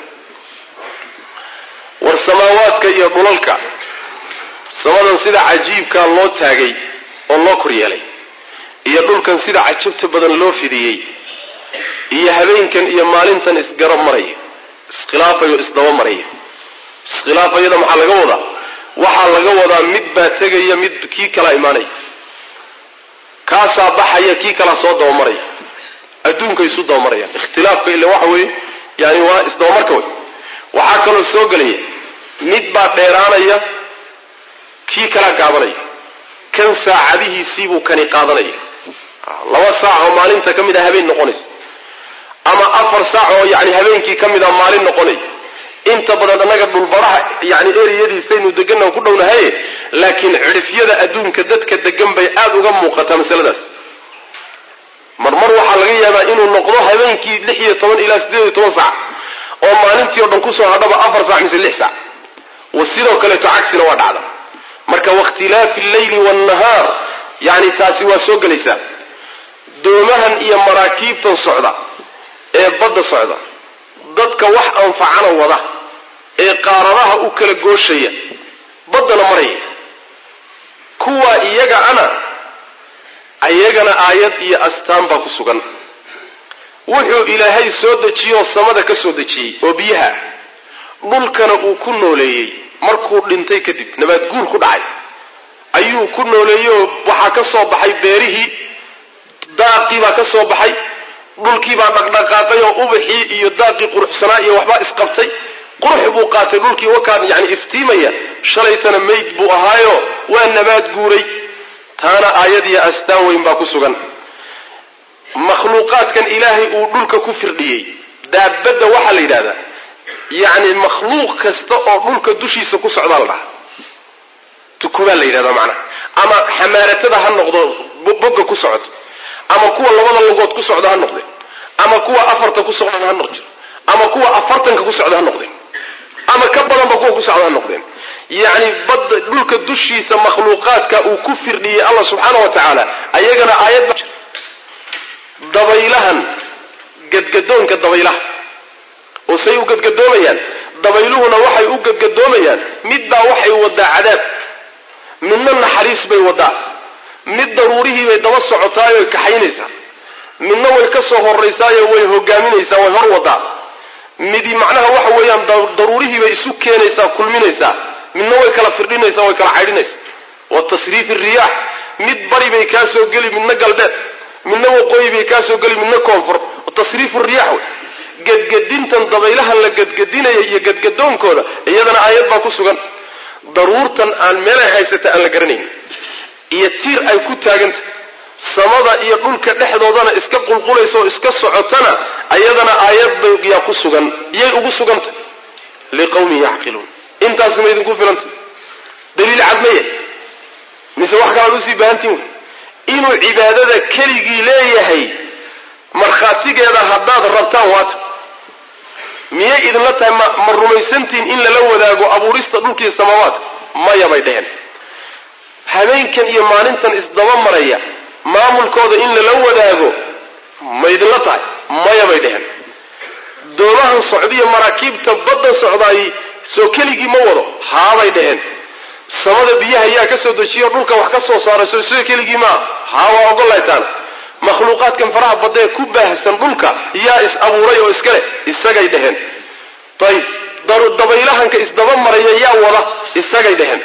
war samaawaadka iyo dhulalka samadan sida cajiibkaa loo taagay oo loo kor yeelay iyo dhulkan sida cajabta badan loo fidiyey iyo habeenkan iyo maalintan isgarab maraya iskhilaafayoo isdaba maraya iskhilaafayada maxaa laga wadaa waxaa laga wadaa mid baa tegaya mid kii kalaa imaanaya kaasaa baxaya kii kalaa soo dabamaraya adduunka isu dabamarayaan ikhtilaafka ila waxa weeye yani waa isdabamarka wey waxaa kaloo soo gelaya mid baa dheeraanaya kii kalaa gaabanaya kan saacadihiisiibuu kani qaadanaya laba saac oo maalinta ka mid a habeen noqonaysa ama afar saac oo yani habeenkii ka mid a maalin noqonaya inta badan annaga dhulbaraha yani eriyadiisaynu deganaan ku dhownahaye laakiin cidhifyada adduunka dadka degan bay aada uga muuqataa masaladaas marmar waxaa waxaa laga yaabaa inuu noqdo habeenkii lix iyo toban ilaa siddeed iyo toban saac oo maalintii o dhan kusoo hadhaba afar saac mise lix saac sidoo kaleeto cagsina waa dhacda marka wakhtilaafi alleyli waannahaar yani taasi waa soo gelaysaa doomahan iyo maraakiibtan socda ee badda socda dadka wax anfacana wada ee qaaradaha u kala gooshaya baddana maraya kuwaa iyaga ana ayagana aayad iyo astaan baa ku sugan wuxuu ilaahay soo dejiyoo samada ka soo dejiyey oo biyaha dhulkana uu ku nooleeyey markuu dhintay kadib nabaad guur ku dhacay ayuu ku nooleeyeyoo waxaa ka soo baxay beerihii daaqii baa ka soo baxay dhulkii baa dhaqdhaqaaqay oo ubaxii iyo daaqii quruxsanaa iyo waxbaa isqabtay qurux buu qaatay dhulkii wakaan yani iftiimaya shalaytana mayd buu ahaayo waa nabaad guuray taana aayad iyo astaan weyn baa ku sugan makhluuqaadkan ilaahay uu dhulka ku firdhiyey daabadda waxaa la yidhahdaa yacni makhluuq kasta oo dhulka dushiisa ku socdaa la dhaha tukubaa la yidhahdaa macnaha ama xamaaratada ha noqdo bogga ku socoto ama kuwa labada lugood ku socda ha noqdeen ama kuwa afarta ku socda ha noqdo ama kuwa afartanka ku socda ha noqdeen ama ka badanba kuwa ku socda ha noqdeen yacni badda dhulka dushiisa makhluuqaadka uu ku firdhiyey allah subxaana wa tacaala ayagana aayad ba dabaylahan gadgadoonka dabaylaha oo say u gadgadoomayaan dabayluhuna waxay u gadgadoomayaan midbaa waxay wadaa cadaab midna naxariis bay wadaa mid daruurihii bay daba socotaayoy kaxaynaysaa midna way ka soo horaysaayo way hogaaminaysaa way hor wadaa midi macnaha waxa weeyaan daruurihii bay isu keenaysaa kulminaysaa midna way kala firdhinaysaa way kala caydhinaysaa wa tasriifi riyaax mid bari bay kaa soo geli midna galbeed midna waqooyi bay kaa soo geli midna koonfur tasriifu riyaax wey gadgadintan dabaylahan la gadgadinaya iyo gadgadoonkooda iyadana aayad baa ku sugan daruurtan aan meelay haysata aan la garanayn iyo tiir ay ku taaganta samada iyo dhulka dhexdoodana iska qulqulaysa oo iska socotana ayadana aayad bay yaa ku sugan iyay ugu suganta liqawmin yacqiluun intaasi ma idinku filanta daliil cadmaya mise wax kalaad usii baahantiin wey inuu cibaadada keligii leeyahay markhaatigeeda haddaad rabtaan waata miyay idinla tahay ma ma rumaysantiin in lala wadaago abuurista dhulkiiyo samaawaadka maya bay dheheen habeenkan iyo maalintan isdaba maraya maamulkooda in lala wadaago ma idinla tahay maya bay dheheen doomahan socdiyo maraakiibta badda socdaay soo keligii ma wado haabay dheheen samada biyaha yaa ka soo dejiyo dhulka wax ka soo saaray soo sida keligii maa haa waa ogolaytaan makhluuqaadkan faraha baddaee ku baahsan dhulka yaa is abuuray oo iska leh isagay dheheen ayib dabaylahanka isdaba maraya yaa wada isagay dheheen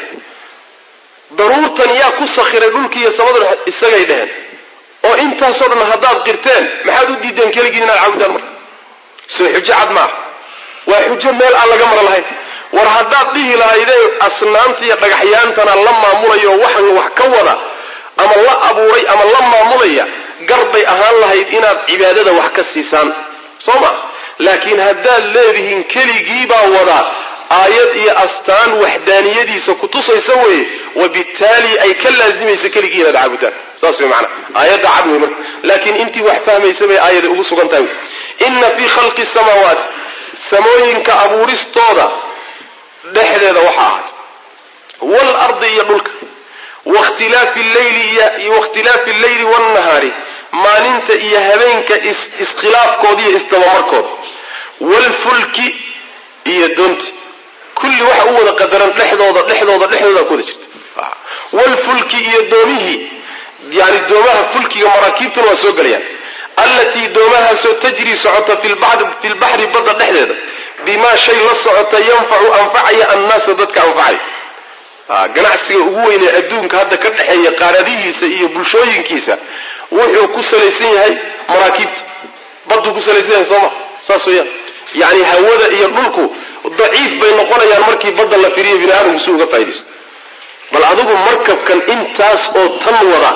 daruurtan yaa ku sakhiray dhulkiiyo samaduna isagay dheheen oo intaasoo dhan haddaad qirteen maxaad u diideen keligiin inaad caabudaan marka soo xujo cad maaha waa xujo meel aan laga mara lahayn war haddaad dhihi lahaydee asnaanta iyo dhagaxyaantana la maamulayo waxan wax ka wada ama la abuuray ama la maamulaya garbay ahaan lahayd inaad cibaadada wax ka siisaan soo ma laakiin haddaad leedihiin keligiibaa wadaa aayad iyo astaan waxdaaniyadiisa kutusaysa weeye wabittaali ay ka laasimayso keligii inaad caabudaan saas wey macana aayadda cad wey marka laakiin intii wax fahmaysa bay aayada ugu sugan tahay inna fii khalqi samaawaati samooyinka abuuristooda dhexdeeda waxaa ahaat waalardi iyo dhulka wakhtilaafi leyli wakhtilaafi alleyli waannahaari maalinta iyo habeenka iskhilaafkooda iyo isdabamarkooda waalfulki iyo doonti kulli waxa u wada qadaran dhexdooda dhexdooda dhexdooda ku wada jirta waalfulki iyo doomihii yani doomaha fulkiga maraakiibtuna waa soo gelayaan allatii doomahaasoo tajrii socota fi lbaxri badda dhexdeeda bimaa shay la socota yanfacu anfacaya annaasa dadka anfacaya ganacsiga ugu weynee adduunka hadda ka dhexeeya qaaradihiisa iyo bulshooyinkiisa wuxuu ku salaysan yahay maraakiibta badduu ku salaysan yahay sooma saas weeyaan yacni hawada iyo dhulku daciif bay noqonayaan markii badda la firiyo bini aadamku si uga faa'idaysto bal adigu markabkan intaas oo tan wada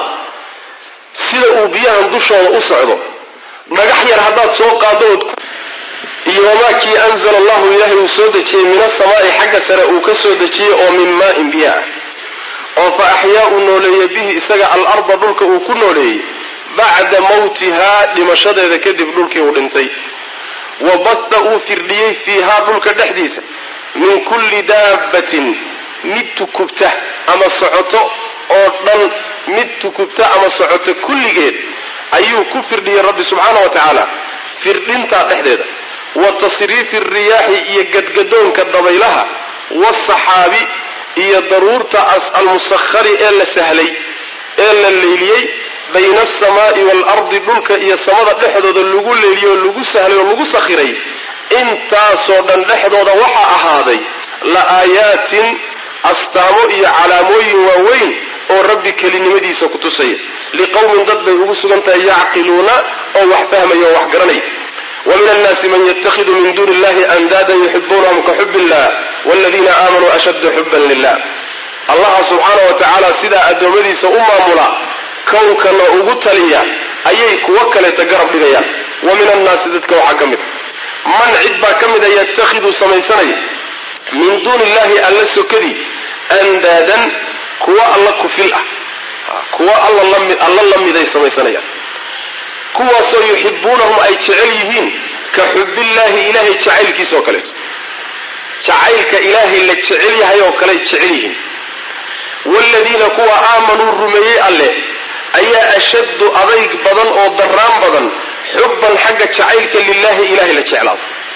sida uu biyahan dushooda u socdo dhagax yar haddaad soo qaado ood iyo wamaa kii anzala allahu ilaahay uu soo dejiyey min asamaa'i xagga sare uu ka soo dejiyey oo min maa'in biyo ah oo fa axyaa uu nooleeyey bihi isaga alarda dhulka uu ku nooleeyey bacda mawtihaa dhimashadeeda kadib dhulkii uu dhintay wa bada uu firdhiyey fiihaa dhulka dhexdiisa min kulli daabbatin mid tukubta ama socoto oo dhan mid tukubta ama socoto kulligeed ayuu ku firdhiyey rabbi subxaana wa tacaala firdhintaa dhexdeeda wa tasriifi riyaaxi iyo gadgadoonka dabaylaha waasaxaabi iyo daruurta almusakhari ee la sahlay ee la leyliyey bayna alsamaa'i waalardi dhulka iyo samada dhexdooda lagu leeliyey oo lagu sahlay oo lagu sakhiray intaasoo dhan dhexdooda waxaa ahaaday la aayaatin astaamo iyo calaamooyin waaweyn oo rabbi kelinimadiisa ku tusaya liqowmin dad bay ugu sugan tahay yacqiluuna oo wax fahmaya oo wax garanaya wa min annaasi man yatakhidu min duuni illahi andaadan yuxibuunahum ka xub illah waladiina aamanuu ashadda xuban lilah allaha subxaana wa tacaala sidaa addoommadiisa u maamula kownkana ugu taliya ayay kuwo kaleeta garab dhigayaan wa min annaasi dadka waxaa ka mid man cid baa ka mida yatakhidu samaysanaya min duuni illahi alla sokadii andaadan kuwo alla kufil ah kuwo alla la miday samaysanayaan kuwaasoo yuxibuunahum ay jecel yihiin ka xubbillaahi ilaahay jacaylkiisa oo kaleeto jacaylka ilaahay la jecel yahay oo kale jecel yihiin waaladiina kuwa aamanuu rumeeyey alleh ayaa ashaddu adayg badan oo darraan badan xubban xagga jacaylka lilaahi ilahay la jeclaado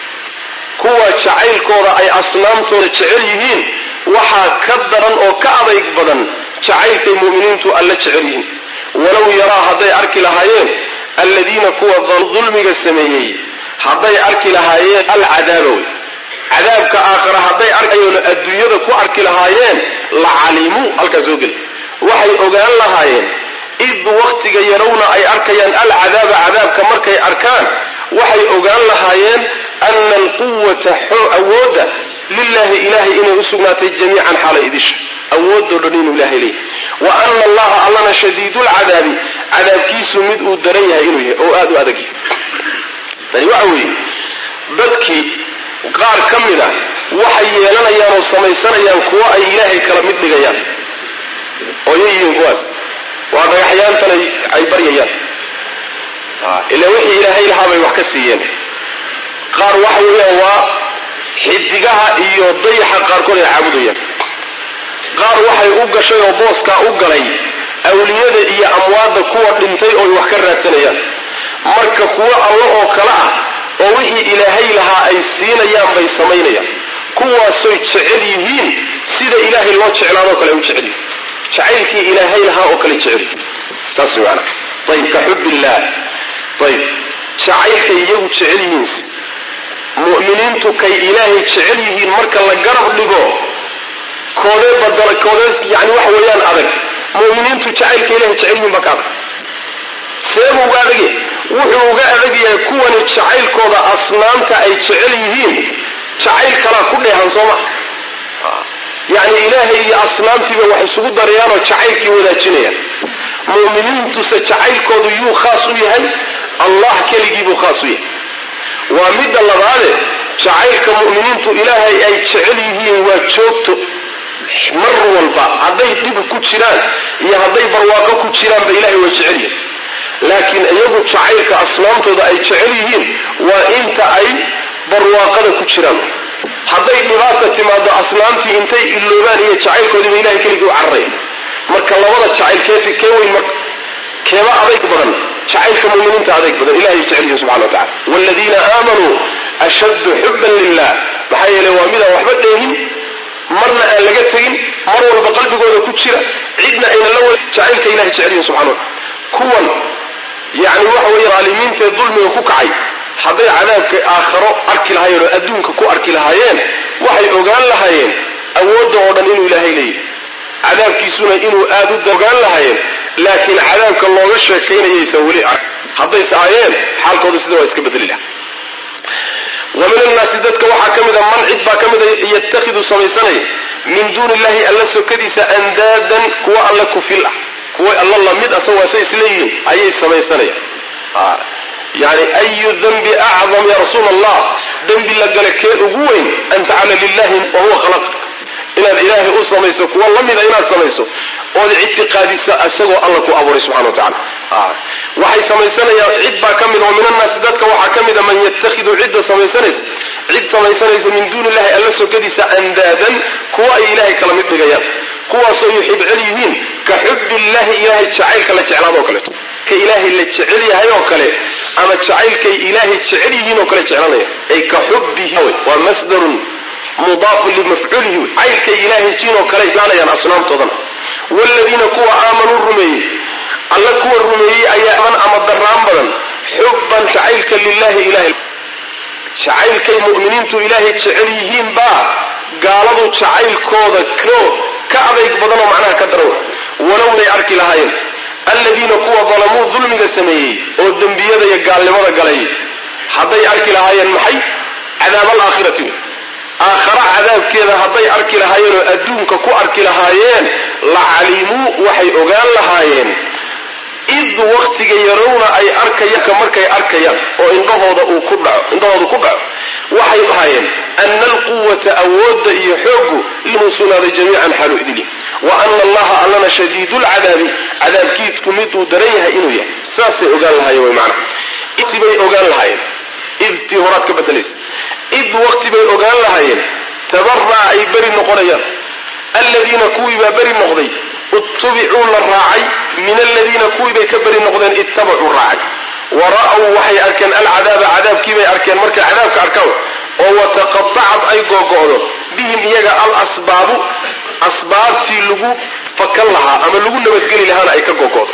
kuwa jacaylkooda ay asnaamtooda jecel yihiin waxaa ka daran oo ka adayg badan jacaylkay mu'miniintu alla jecel yihiin walow yaraa hadday arki lahaayeen alladiina kuwa dulmiga sameeyey hadday arki lahaayeen alcadaaba wey cadaabka aakhara hadday arkayoona adduunyada ku arki lahaayeen la calimuu halkaa soo geli waxay ogaan lahaayeen id waktiga yarawna ay arkayaan alcadaaba cadaabka markay arkaan waxay ogaan lahaayeen ana alquwata awoodda lilahi ilahay inay u sugnaatay jamiican xaala idisha awoodoo dhan inuu ilahay leeyahay wa ana allaha allana shadiidulcadaabi cadaabkiisu mid uu daran yahay inuu yahay oo aada u adag yahay tani waxa weeye dadkii qaar ka mid a waxay yeelanayaan oo samaysanayaan kuwo ay ilaahay kala mid dhigayaan oo yayihiin kuwaas waa dhagaxyaantan ay baryayaan ila wixii ilaahay lahaa bay wax ka siiyeen qaar waxa weeyaan waa xidigaha iyo dayaxa qaarkood ay caabudayaan qaar waxay u gashay oo booskaa u galay awliyada iyo amwaadda kuwa dhintay ooy wax ka raadsanayaan marka kuwo allo oo kale ah oo wixii ilaahay lahaa ay siinayaan bay samaynayaan kuwaasoy jecel yihiin sida ilaahay loo jeclaadoo kale ay u jecel yihiin jacaylkii ilaahay lahaa oo kale jecel yihiin saas maana ayib ka xub illaah ayib jacaylkay iyagu jecel yihiinse mu'miniintu kay ilaahay jecel yihiin marka la garab dhigo koodee badala koodees yani waxa weeyaan adag mu'miniintu jacaylka ilahay jecel yihiin baa ka adag seebuu uga adagya wuxuu uga adag yahay kuwani jacaylkooda asnaamta ay jecel yihiin jacayl kalaa ku dheehan soo ma yacni ilaahay iyo asnaamtiiba wax isugu darayaanoo jacaylkii wadaajinayaan mu'miniintuse jacaylkoodu yuu khaas u yahay allah keligiibuu khaas u yahay waa midda labaade jacaylka mu'miniintu ilaahay ay jecel yihiin waa joogto mar walba hadday dhib ku jiraan iyo hadday barwaaqo ku jiraanba ilahay waa jecel yihin laakiin iyagu jacaylka asnaamtooda ay jecel yihiin waa inta ay barwaaqada ku jiraan hadday dhibaata timaado asnaamtii intay iloobaan iyo jacaylkoodiiba ilahay keligii u cararaya marka labada jacayl keefi kee weyn marka keeba adayg badan jacaylka muminiinta adayg badan ilahay jecel yihin subxana wa tacala waaladiina aamanuu ashaddu xuban lilah maxaa yeeley waa midaan waxba dheehin marna aan laga tegin mar walba qalbigooda ku jira cidna ayna la wada jacaylka ilahay jecel yihin subxana wa tacala kuwan yacni waxa weeye dhaalimiintaee dulmiga ku kacay hadday cadaabka aakharo arki lahaayeen oo adduunka ku arki lahaayeen waxay ogaan lahaayeen awoodda oo dhan inuu ilaahay leeyahay cadaabkiisuna inuu aad u ogaan lahaayeen laakiin cadaabka looga sheekaynayaysan weli ark haddayse aayeen xaalkoodu sida waa iska bedeli laha wa min annaasi dadka waxaa ka mida man cid baa ka mida yatakhidu samaysanaya min duuni illahi alla sokadiisa andaadan kuwa alla kufil ah kuwa alla lamid asagoo asay isleeyihiin ayay samaysanayaan yani ayu danbi acdam ya rasuul allah dembi la gale kee ugu weyn an tacala lilahi wahuwa khalaqak inaad ilaahay u samayso kuwa la mida inaad samayso ood ictiqaadisa isagoo alla ku abuuray subxana wa tacala waxay samaysanayaan cid baa ka mid oo min annaasi dadka waxaa ka mida man yatakhidu cidda samaysanaysa cid samaysanaysa min duuni illahi alla sokadiisa andaadan kuwa ay ilaahay kala mid dhigayaan kuwaasoo yuxib cel yihiin ka xubbi illahi ilaahay jacaylka la jeclaado oo kaleeto ka ilaahay la jecel yahay oo kale ama jacaylkay ilaahay jecel yihiin oo kale jeclanaya ay ka xubbihi waa masdarun mudaafun limafcuulihi wey caylkay ilaahay jiin oo kale jeclanayaan asnaamtoodana waaladiina kuwa aamanuu rumeeyey alla kuwa rumeeyey ayaa aman ama daraan badan xubban jacaylka lilahi ilahay jacaylkay mu'miniintu ilaahay jecel yihiin baa gaaladu jacaylkooda ko ka adayg badan oo macnaha ka daran walownay arki lahaayeen alladiina kuwa dalamuu dulmiga sameeyey oo dembiyada iyo gaalnimada galay hadday arki lahaayeen maxay cadaab alaakhirati wey aakhara cadaabkeeda hadday arki lahaayeen oo adduunka ku arki lahaayeen la calimuu waxay ogaan lahaayeen id waktiga yarowna ay arkayaka markay arkayaan oo indhahooda uu ku dhaco indhahooda ku dhaco waxay ahaayeen ana alquwata awoodda iyo xooggu inuu sugnaaday jamiican xaalu idili wa ana allaha allana shadiidu lcadaabi cadaabkiidku miduu daran yahay inuu yahay saasay ogaan lahaayeen wy maana id bay ogaan lahaayeen idtii horaad ka bedelaysa id waqti bay ogaan lahaayeen tabara'a ay beri noqonayaan alladiina kuwii baa beri noqday itubicuu la raacay min aladiina kuwii bay ka beri noqdeen ittabacuu raacay wa ra'w waxay arkeen alcadaaba cadaabkiibay arkeen markay cadaabka arkaan oo wataqatacad ay googo'do bihim iyaga alasbaabu asbaabtii lagu fakan lahaa ama lagu nabadgeli lahaana ay ka googo'do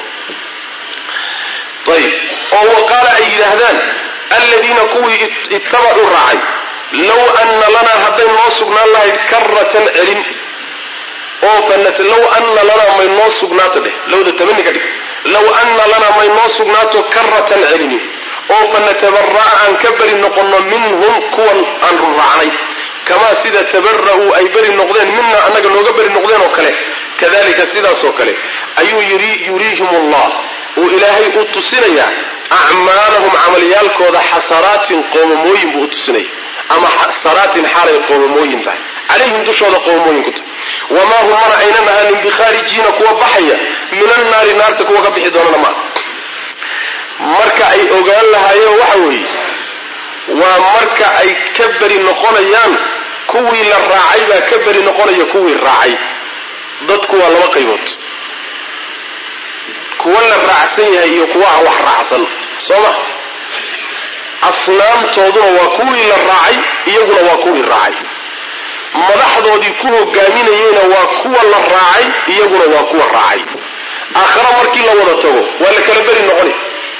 ayb oo wa qaala ay yidhaahdaan aladiina kuwii ittabacuu raacay low anna lanaa hadday noo sugnaan lahayd karatan celin oo low anna lanaa may noo sugnaato dheh lowda tamani ka dhig low anna lanaa may noo sugnaato karatan celini oo fanatabara'a aan ka beri noqonno minhum kuwan aan raacnay kamaa sida tabara'uu ay beri noqdeen mina annaga nooga beri noqdeen oo kale kadalika sidaasoo kale ayuu yuriihim allah uu ilaahay u tusinayaa acmaalahum camalyaalkooda xasaraatin qoomamooyin buu u tusinaya ama xasaraatin xaalay qoomamooyin tahay calayhim dushooda qoomamooyin ku tahay wamaa hum mana aynan ahaanin bikhaarijiina kuwa baxaya min annaari naarta kuwa ka bixi doonana maa marka ay ogaan lahaayeen waxa weeye waa marka ay ka beri noqonayaan kuwii la raacay baa ka beri noqonaya kuwii raacay dadku waa laba qaybood kuwa la raacsan yahay iyo kuwa aan wax raacsan soo ma asnaamtooduna waa kuwii la raacay iyaguna waa kuwii raacay madaxdoodii ku hogaaminayeyna waa kuwa la raacay iyaguna waa kuwa raacay aakhare markii la wada tago waa la kala beri noqonaya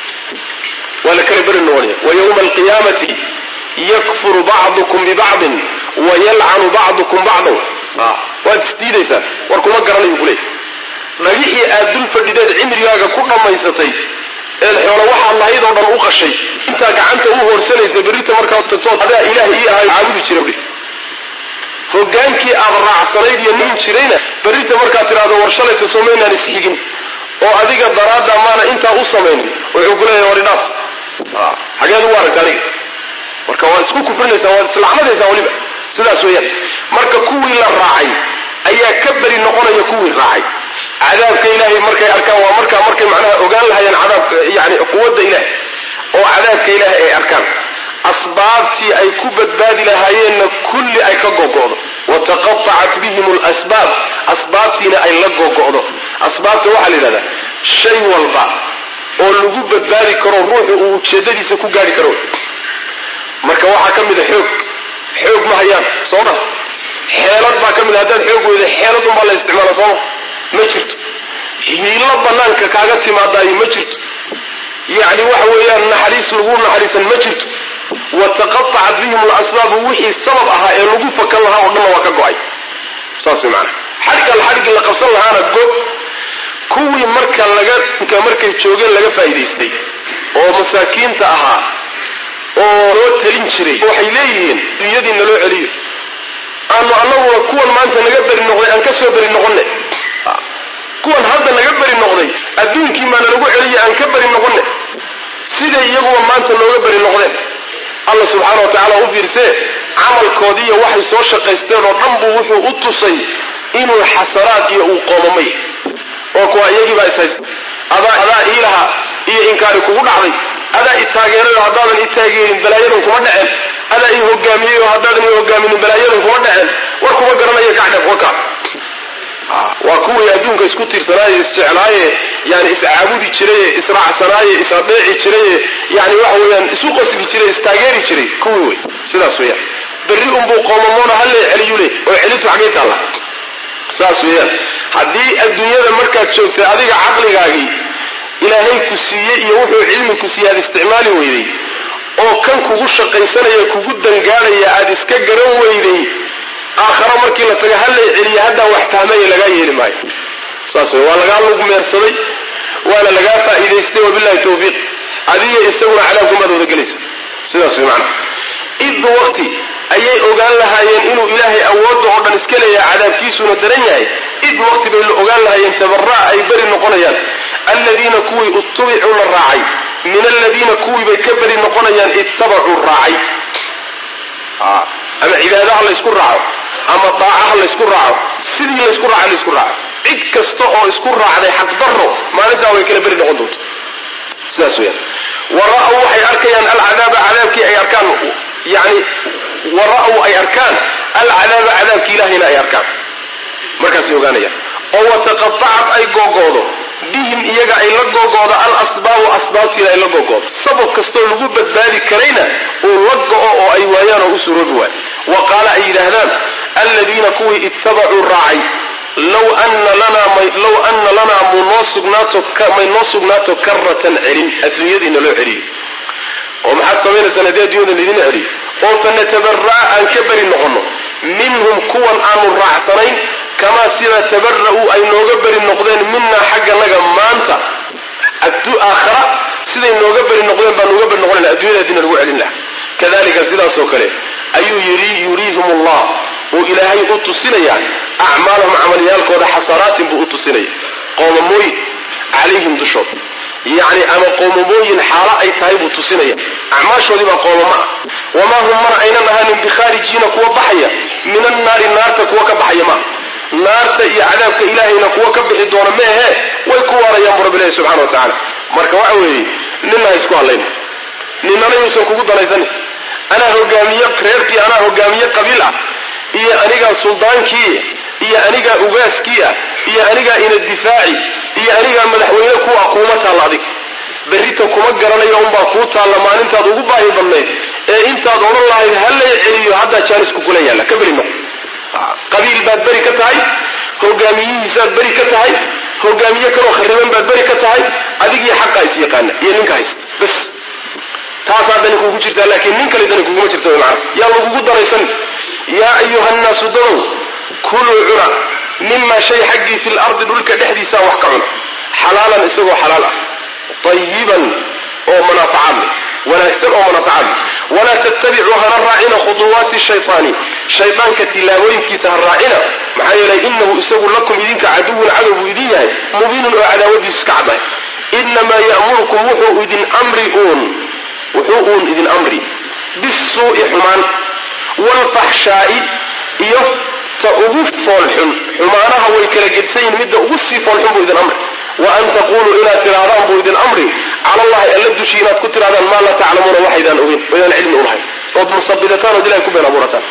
waa la kala beri noqonaya wa yowma alqiyaamati yakfuru bacdukum bibacdin wa yalcanu bacdukum bacdan waad isdiidaysaan war kuma garanayu ku leeyahy dhagixii aad dul fadhideed cimrigaaga ku dhammaysatay eed xoolo waxaad lahayd oo dhan u qashay intaa gacanta u hoorsanaysa berrita markaad tagtood adaa ilaah ii ahay caabudi jira buhi hogaankii aad raacsanayd iyo nin jirayna berrita markaad tidhahdo war shalayta somaynaan isxigin oo adiga daraadda maana intaa u samaynin wuxuu ku leeyahay war idhaaf xageed ugu aragta adiga marka waad isku kufrinaysaa waad islacnadaysaa weliba sidaas weeyaan marka kuwii la raacay ayaa ka beri noqonaya kuwii raacay cadaabka ilaahay markay arkaan waa markaa markay macnaha ogaan lahayeen cadaabka yani quwadda ilaah oo cadaabka ilaahay ay arkaan asbaabtii ay ku badbaadi lahaayeenna kulli ay ka gogo'do wataqatacat bihim lasbaab asbaabtiina ay la gogo'do asbaabta waxaa la yidhahdaa shay walba oo lagu badbaadi karo ruuxu uu ujeedadiisa ku gaari karo marka waxaa ka mida xoog xoog ma hayaan soo ma xeelad baa ka mid haddaad xoog weyda xeelad unbaa la isticmaala sooma ma jirto hiilo banaanka kaaga timaadaayo ma jirto yacni waxa weeyaan naxariis lagu naxariisan ma jirto wataqatacat bihim lasbaabu wixii sabab ahaa ee lagu fakan lahaa oo dhanna waa ka go-ay saas way maanaa xadhgal xadhgii la qabsan lahaana go kuwii marka laga markay joogeen laga faa'idaystay oo masaakiinta ahaa oo loo talin jiray waxay leeyihiin dunyadii naloo celiyo aanu annaguna kuwan maanta naga beri noqday aan ka soo beri noqonne kuwan hadda naga beri noqday adduunkii maana lagu celiya aan ka beri noqonne siday iyaguba maanta nooga beri noqdeen alla subxaana wa tacaala u fiirsee camalkoodiiyo waxay soo shaqaysteen oo dhan buu wuxuu u tusay inuu xasanaad iyo uu qoomamay oo kuwa iyagiibaa ishaysta adaa adaa ii lahaa iyo inkaari kugu dhacday adaa i taageeray oo haddaadan i taageerin balaayadan kuma dhaceen adaa i hogaamiyey oo haddaadan i hogaaminin balaayadan kuma dhaceen war kuma garanayo kacdheef waka waa kuwii adduunka isku tiirsanaaye isjeclaaye yani iscaabudi jiraye israacsanaaye isadeeci jiraye yani waxa weeyaan isu qosli jiray istaageeri jiray kuwii wey sidaas weeyaan berri unbuu qoomamoona halle celiyu le oo celintu xaggay taalla saas weeyaan haddii adduunyada markaad joogtay adiga caqligaagii ilaahay ku siiyey iyo wuxuu cilmi ku siiyey aad isticmaali weyday oo kan kugu shaqaysanaya kugu dangaadhaya aad iska garan weyday aakharo markii la taga hallay celiya haddaa wax fahmaya lagaa yeeli maayo saas wey waa lagaa lug meersaday waana lagaa faa'iidaystay wabillahi tawfiiq adiga isaguna cadaabkumaad wada gelaysa sidaas wey macana id waqti ayay ogaan lahaayeen inuu ilaahay awoodda oo dhan iska leeyahay cadaabkiisuna daran yahay id waqti bay la ogaan lahaayeen tabara'a ay beri noqonayaan aladiina kuwii utubicuu la raacay min aladiina kuwii bay ka beri noqonayaan ittabacuu raacay ama cibaadaha laysku raaco ama daacaha laysku raaco sidii laysku raaca laysku raaco cid kasta oo isku raacday xaqdarro maalintaa way kala beri noqon doonta sidaas weyaan wara'w waxay arkayaan alcadaaba cadaabkii ay arkaan yani wara'w ay arkaan alcadaaba cadaabkii ilaahayna ay arkaan markaasay ogaanayaan oo wataqatacad ay googoodo bihim iyaga ay la googoodo alasbaabu asbaabtiina ay la googoodo sabab kastoo lagu badbaadi karayna uu la go'o oo ay waayaan oo u suroobi waayo wa qaala ay yidhaahdaan aladiina kuwii ittabacuu raacay low ana lanaa munoo sugnaato may noo sugnaato karatan celin adduunyadiina loo celiyo oo maxaad samaynaysaan haddii adduunyada laydina celiyo oo fanatabara'a aan ka beri noqonno minhum kuwan aanu raacsanayn kamaa sida tabara'uu ay nooga beri noqdeen minaa xagganaga maanta aakhara siday nooga beri noqdeen baan nooga beri noqonayna addunyada haddiina lagu celin laha kadalika sidaasoo kale ayuu yuriihim allah uu ilaahay u tusinayaa acmaalahum camalyaalkooda xasanaatin buu u tusinaya qoomamooyin calayhim dushooda yacni ama qoomamooyin xaalo ay tahay buu tusinaya acmaashoodii baa qoomamo ah wamaa hum mana aynan ahaanin bikhaarijiina kuwa baxaya min annaari naarta kuwa ka baxaya maaha naarta iyo cadaabka ilaahayna kuwa ka bixi doona meehe way ku waarayaan bu rabbilahi subxana wa tacaala marka waxa weeye ninna ha isku hadlayna ninnana yuusan kugu danaysanin anaa hogaamiye reerkii anaa hogaamiye qabiil ah iyo anigaa suldaankii iyo anigaa ugaaskii ah iyo anigaa ina difaaci iyo anigaa madaxweyne ku ah kuuma taalla adig berrita kuma garanayo unbaa kuu taalla maalintaad ugu baahi badnayd ee intaad odhan lahayd hallay celiyo haddaa jaanisku kula yaalla ka beri noqo qabiil baad beri ka tahay hogaamiyihiisaad beri ka tahay hogaamiye kaloo khariban baad beri ka tahay adigii xaqaa is yaqaana iyo ninka haysta bas taasaa dani kugu jirtaa laakiin nin kale dani kuguma jirta macana yaa lagugu danaysan yaa ayuha nnaasu dadow kuluu cuna mima shay xaggii fi lardi dhulka dhexdiisaa wax ka cuna xalaalan isagoo xalaal ah ayiban oo manaafacaad leh wanaagsan oo manaafacaad leh walaa tattabicuu hana raacina khuduwaati shaytaani shaydaanka tilaabooyinkiisa ha raacina maxaa yeelay inahu isagu lakum idinka caduwun cadow buu idin yahay mubiinun oo cadaawadiisu iska caddahay inamaa ya'murukum wuxuu idin amri uun wuxuu uun idin amri bisuu'i xumaan waalfaxshaa'i iyo ta ugu foolxun xumaanaha way kala gedsan yihin midda ugu sii foolxun buu idin amri wa an taquluu inaad tidhaahdaan buu idin amri cala allahi alla dushii inaad ku tidhahdaan maa laa taclamuuna waxaydaan ogeyn oydaan cilmi ulahayn ood musabidataan ood ilahay ku been abuurataan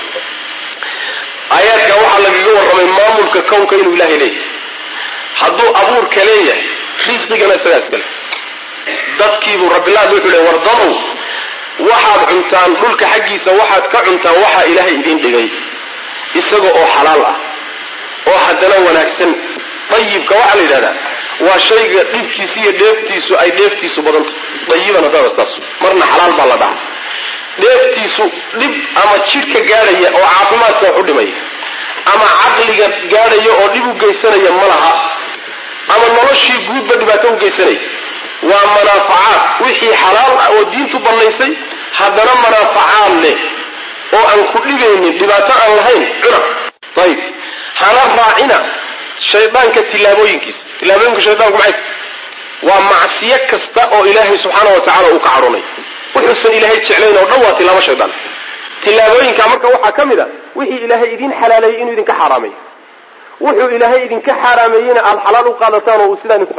aayaadka waxaa lagaga warramay maamulka kownka inuu ilaahay leeyahay hadduu abuurka leeyahay risqigana isagaa iskale dadkiibuu rabbilaad wuxuu leey wardadow waxaad cuntaan dhulka xaggiisa waxaad ka cuntaan waxaa ilaahay idiin dhigay isaga oo xalaal ah oo haddana wanaagsan dayibka waxaa la yidhahdaa waa shayga dhibkiisa iyo dheeftiisu ay dheeftiisu badanta dayiban haddaada saas marna xalaal baa la dhaha dheeftiisu dhib ama jidhka gaadhaya oo caafimaadka wax u dhimaya ama caqliga gaadhaya oo dhib u geysanaya ma laha ama noloshii guudba dhibaato u geysanaya waa manaafacaad wixii xalaal ah oo diintu bannaysay haddana manaafacaad leh oo aan ku dhibaynin dhibaato aan lahayn cuna ayib hana raacina shaydaanka tilaabooyinkiisa tilaabooyinka shaydaanku maxay tahay waa macsiyo kasta oo ilaahay subxaana wa tacala uu ka cadhonay wuxuusan ilaahay jeclayn oo dhan waa tilaabo shaydaan tilaabooyinka marka waxaa ka mid a wixii ilaahay idin xalaaleeyey inuu idinka xaaraameeyo wuxuu ilaahay idinka xaaraameeyeyna aada xalaal u qaadataan oo uu sidaa idinku qanciyo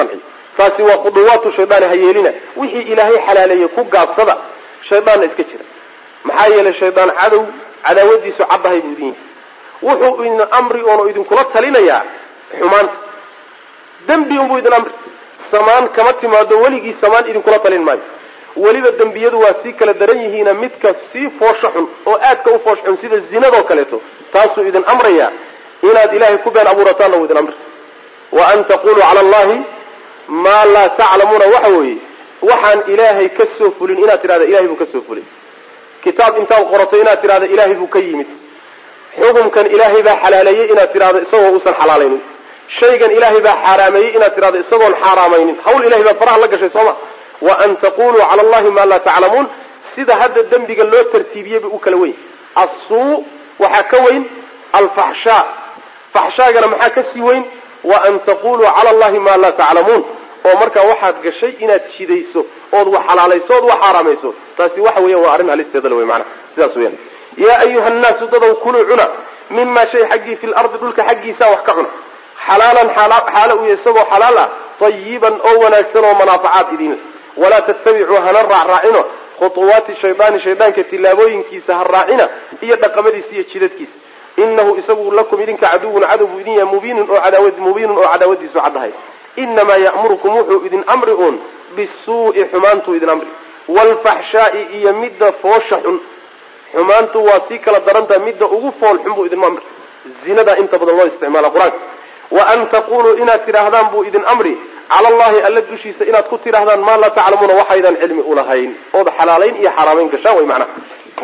taasi waa khuduwaatu shaydaani ha yeelina wixii ilaahay xalaaleeyey ku gaabsada shaydaanna iska jira maxaa yeelay shaydaan cadow cadaawadiisu caddahay buu idin yahay wuxuu idin amri oonu idinkula talinayaa xumaanta dembi unbuu idin amri samaan kama timaado weligii samaan idinkula talin maayo weliba dembiyadu waa sii kala daran yihiina midka sii foosho xun oo aadka u foosh xun sida zinadoo kaleeto taasuu idin amrayaa inaad ilaahay ku been abuurataanna wuu idin amri wa an taquluu cala allahi maa laa taclamuuna waxa weeye waxaan ilaahay ka soo fulin inaad tidhahda ilahay buu ka soo fulay kitaab intaad qorato inaad tidhahda ilaahay buu ka yimid xukumkan ilaahay baa xalaaleeyey inaad tidhahdo isagoo uusan xalaalaynin shaygan ilaahay baa xaaraameeyey inaad tidhahdo isagoon xaaraamaynin hawl ilahay baa faraha la gashay sooma wa an taquluu cala allahi maa laa taclamuun sida hadda dembiga loo tartiibiyey bay u kala weyn assuu waxaa ka weyn alfaxshaa faxshaagana maxaa ka sii weyn wa an taquluu cala allahi maa laa taclamuun oo markaa waxaad gashay inaad jidayso ood wax xalaalayso ood wax xaaraamayso taasi waxa weeyaan waa arrin halisteeda le wey maanaa sidaas weyaan yaa ayuha nnaasu dadow kuluu cuna mima shay xaggii fi lardi dhulka xaggiisa wax ka cuna xalaalan xaalo u isagoo xalaal ah tayiban oo wanaagsan oo manaafacaad idin leh walaa tattabicuu hana raacraacino khutuwaati shaydaani shaydaanka tillaabooyinkiisa ha raacina iyo dhaqamadiisa iyo jidadkiisa inahu isagu lakum idinka caduwun cadow buu idin yahay mubiinun oo cadaawad mubiinun oo cadaawadiisu caddahay inamaa ya'murukum wuxuu idin amri uun bisuu'i xumaantuu idin amri waalfaxshaa'i iyo midda foosha xun xumaantu waa sii kala darantaha midda ugu fool xun buu idin amri zinadaa inta badan loo isticmaala qur-aanka wa an taquluu inaad tidhaahdaan buu idin amri cala allahi alla dushiisa inaad ku tidhaahdaan maa laa taclamuuna waxaydaan cilmi ulahayn ood xalaalayn iyo xaraamayn gashaan way macnaha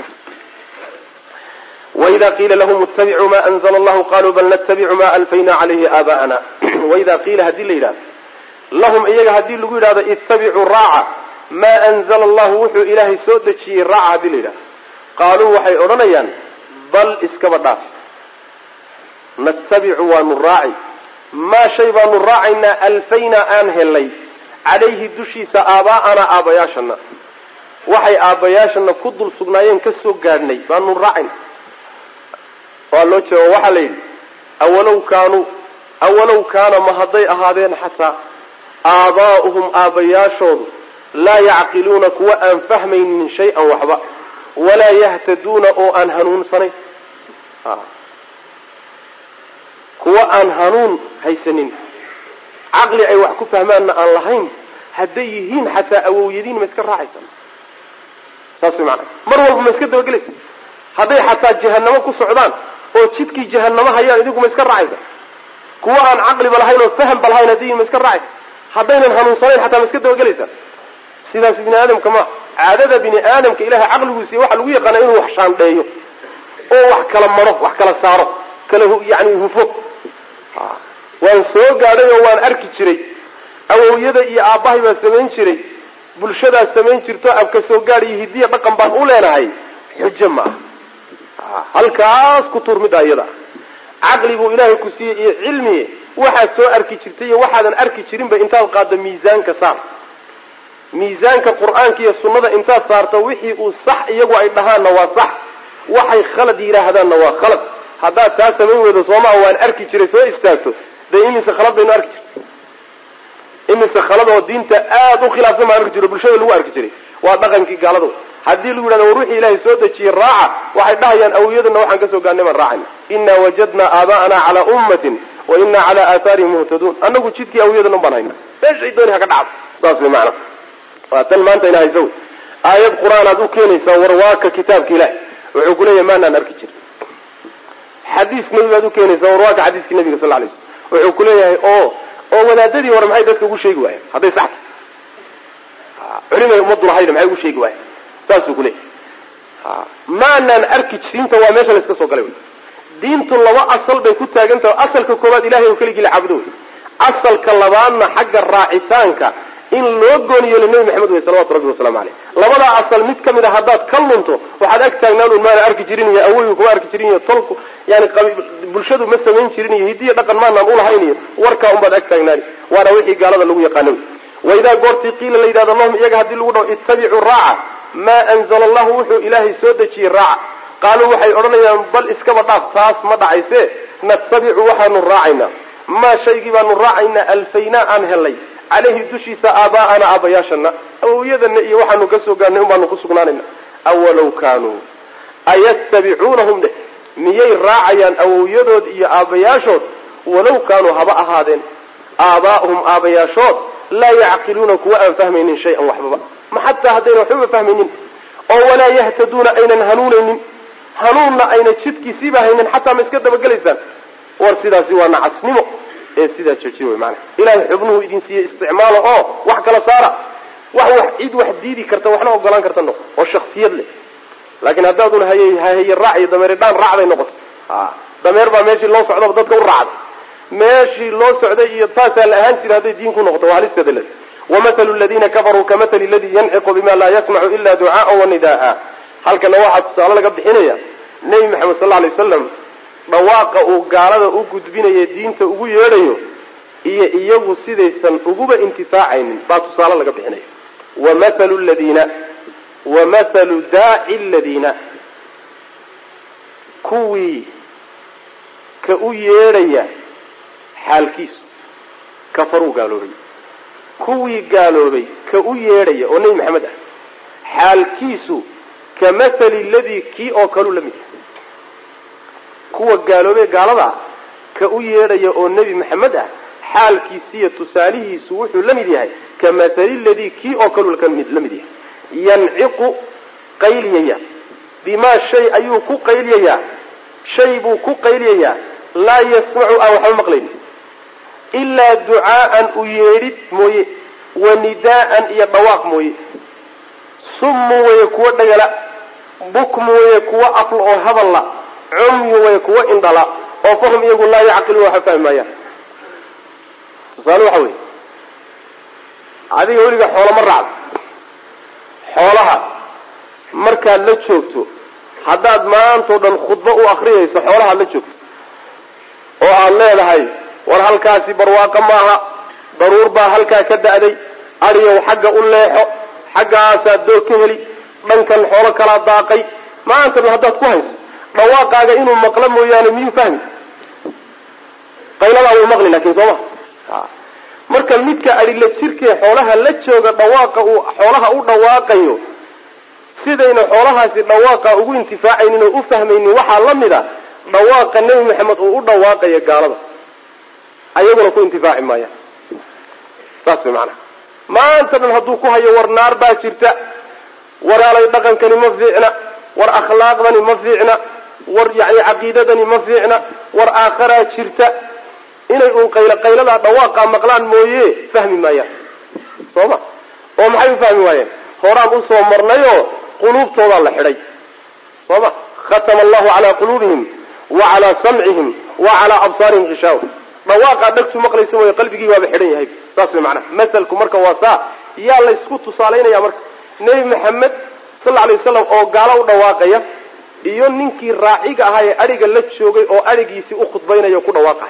waida qiila lahum ittabicuu ma anzla allahu qaluu bal natabicu ma alfayna calayhi aabaa'ana waida qiila haddii la yidhahdo lahum iyaga haddii lagu yidhahdo ittabicuu raaca maa anzala allahu wuxuu ilaahay soo dejiyey raaca haddii la yidhahdo qaaluu waxay odhanayaan bal iskaba dhaaf natabicu waanu raaci maa shay baanu raacaynaa alfaynaa aan helnay calayhi dushiisa aabaa'anaa aabbayaashana waxay aabbayaashana ku dul sugnaayeen ka soo gaadhnay baanu raacayna waa loo jeeda waxaa la yidhi awalow kaanuu awalow kaana ma hadday ahaadeen xataa aabaa'uhum aabbayaashoodu laa yacqiluuna kuwa aan fahmaynin shay-an waxba walaa yahtaduuna oo aan hanuunsanayn kuwa aan hanuun haysanin caqli ay wax ku fahmaanna aan lahayn hadday yihiin xataa awowyadiin ma iska raacaysa saas way maanaa mar walba ma iska dabagelaysa hadday xataa jahanamo ku socdaan oo jidkii jahanamo hayaan idinku ma iska raacaysa kuwa aan caqliba lahayn oo fahanba lahayn hadday yihin ma iska raacaysa haddaynan hanuunsanayn xataa ma iska dabagelaysa sidaas bini aadamka ma caadada bini aadamka ilahay caqliguusiiy waxa lagu yaqaana inuu wax shaandheeyo oo wax kala maro wax kala saaro kala yani hufo waan soo gaadhay oo waan arki jiray awowyada iyo aabbahay baa samayn jiray bulshadaas samayn jirto abka soo gaad iyo hidiya dhaqan baan u leenahay xujo ma ah halkaas ku tuur middaa iyada caqli buu ilaahay ku siiyey iyo cilmi waxaad soo arki jirtay iyo waxaadan arki jirinba intaad qaaddo miisaanka saar miisaanka qur-aanka iyo sunnada intaad saarto wixii uu sax iyagu ay dhahaanna waa sax waxay khalad yidhaahdaanna waa khalad haddaad taa samayn weydo soomaa waan arki jiray soo istaagto dee imise khalad baynu arki jirtay imise khalad oo diinta aada u khilaafsan baan arki jiro bulshada lagu arki jiray waa dhaqankii gaalada haddii lagu yidhahdo war wixii ilaahay soo dejiyey raaca waxay dhahayaan awiyadana waxaan kasoo gaarnay baan raacayna inaa wajadnaa aabaa'ana calaa ummatin wa inaa calaa aathaarihim muhtaduun anagu jidkii awiyadana baan hayna meeshay dooni ha ka dhacdo saas way macana waa tan maanta ina haysa wey aayad qur-aan aad u keenaysaa warwaaka kitaabka ilahi wuxuu kuleeyahay maanaan arki jirin xadiis nebi baad u keenaysaa warwaaka xadiiskii nabiga sal lay slm wuxuu kuleeyahay oo oo wadaadadii hore maxay dadka ugu sheegi waayeen hadday sax tahay culimay ummaddu lahayna maxay ugu sheegi waayeen saasuu kuleeyahay maanaan arki jirinta waa meesha la iska soo galay wey diintu laba asal bay ku taagan tahay asalka koowaad ilahay oo keligii la caabudo wey asalka labaadna xagga raacitaanka in loo gooni yeelo nebi maxamed wey salawatu rabbi wasalaamu aleyh labadaa asal mid ka mid a haddaad ka lunto waxaad ag taagnaan un maana arki jirin iyo awoygu kuma arki jirin iyo tolku yani bulshadu ma samayn jirin iyo hidiya dhaqan maanaan ulahayn iyo warkaa unbaad ag taagnaani waana wixii gaalada lagu yaqaana wey waidaa goortii qiila la yidhahdo lahum iyaga haddii lagu dhaho ittabicuu raaca maa anzala allahu wuxuu ilaahay soo dejiyey raaca qaaluu waxay odhanayaan bal iskaba dhaaf taas ma dhacayse natabicu waxaanu raacaynaa maa shaygii baanu raacaynaa alfaynaa aan helnay caleyhi dushiisa aabaa'ana aabayaashana awowyadana iyo waxaanu ka soo gaarnay un baanu ku sugnaanayna awalow kaanuu ayattabicuunahum dheh miyay raacayaan awowyadood iyo aabbayaashood walow kaanuu haba ahaadeen aabaa'uhum aabayaashood laa yacqiluuna kuwa aan fahmaynin shay-an waxbaba ma xataa haddayna waxbaba fahmaynin oo walaa yahtaduuna aynan hanuunaynin hanuunna ayna jidkiisiiba haynin xataa ma iska dabagelaysaan war sidaasi waa nacasnimo ee sidaa joojiya wey maanaa ilahay xubnuhu idin siiye isticmaalo oo wax kala saara wax wax cid wax diidi karta waxna ogolaan karta noqo oo shaksiyad leh laakiin haddaadun hayey hahaye raac iyo dameeri dhaan raacday noqoto a dameer baa meeshii loo socdaba dadka u raacday meeshii loo socday iyo saasaa la ahaan jira hadday diin ku noqoto waa halisteeda le wamahalu ladiina kafaruu kamahali ladii yanciqu bima laa yasmacu ila ducaaa wanidaaa halkana waxaa tusaale laga bixinaya nebi maxamed sal alay wasalam dhawaaqa uu gaalada u gudbinayo diinta ugu yeedhayo iyo iyagu sidaysan uguba intifaacaynin baa tusaale laga bixinaya wamahalu ladiina wamahalu daaci ladiina kuwii ka u yeedhaya xaalkiisu kafaruu gaaloobay kuwii gaaloobay ka u yeedhaya oo nebi maxamed ah xaalkiisu ka mathali ladii kii oo kaluu la mid yahay kuwa gaaloobay gaalada ka u yeedhaya oo nebi maxamed ah xaalkiisiiyo tusaalihiisu wuxuu la mid yahay ka mathali ladii kii oo kaluu la mid yahay yanciqu qayliyaya bimaa shay ayuu ku qayliyayaa shay buu ku qayliyayaa laa yasmacu aan waxba maqlaynin ilaa ducaa'an u yeedhid mooye wa nidaa'an iyo dhawaaq mooye summu weye kuwo dhagala bukmu weye kuwo afla oo hadalla cumyu weye kuwo indhala oo fahum iyagu laa yacqiluun waxba fahmi maayaan tusaale waxa weeye adiga weliga xoolama raacdo xoolaha markaad la joogto haddaad maantao dhan khudbo u akriyayso xoolahaad la joogto oo aad leedahay war halkaasi barwaaqo maaha daruur baa halkaa ka da'day adiyow xagga u leexo xaggaasaad doog ka heli dhankan xoolo kalaa daaqay maanta dhan haddaad ku hayso dhawaaqaaga inuu maqlo mooyaane miyuu fahmi qayladaa wuu maqli laakiin soo ma marka midka adhila jirkee xoolaha la jooga dhawaaqa uu xoolaha u dhawaaqayo sidayna xoolahaasi dhawaaqa ugu intifaacaynin oo u fahmaynin waxaa la mid a dhawaaqa nebi maxamed uu u dhawaaqayo gaalada ayaguna ku intifaaci maayaan saas way macanaha maanta dhan hadduu ku hayo war naar baa jirta waraalay dhaqankani ma fiicna war akhlaaqdani ma fiicna war yani caqiidadani ma fiicna war aakharaa jirta inay uun qaylo qayladaa dhawaaqaa maqlaan mooye fahmi maayaan soo ma oo maxay u fahmi waayeen horaan usoo marnayoo quluubtoodaa la xidhay soo ma khatama allahu calaa quluubihim wa calaa samcihim wa calaa absaarihim gishaawa dhawaaqaa dhagtu maqlaysa mooye qalbigii waaba xidhan yahay saas way macnaha masalku marka waa saa yaa laysku tusaalaynaya marka nebi maxamed sal lla alay wasalam oo gaalo u dhawaaqaya iyo ninkii raaciga ahaa ee adhiga la joogay oo adhigiisii u khudbaynaya o ku dhawaaqahay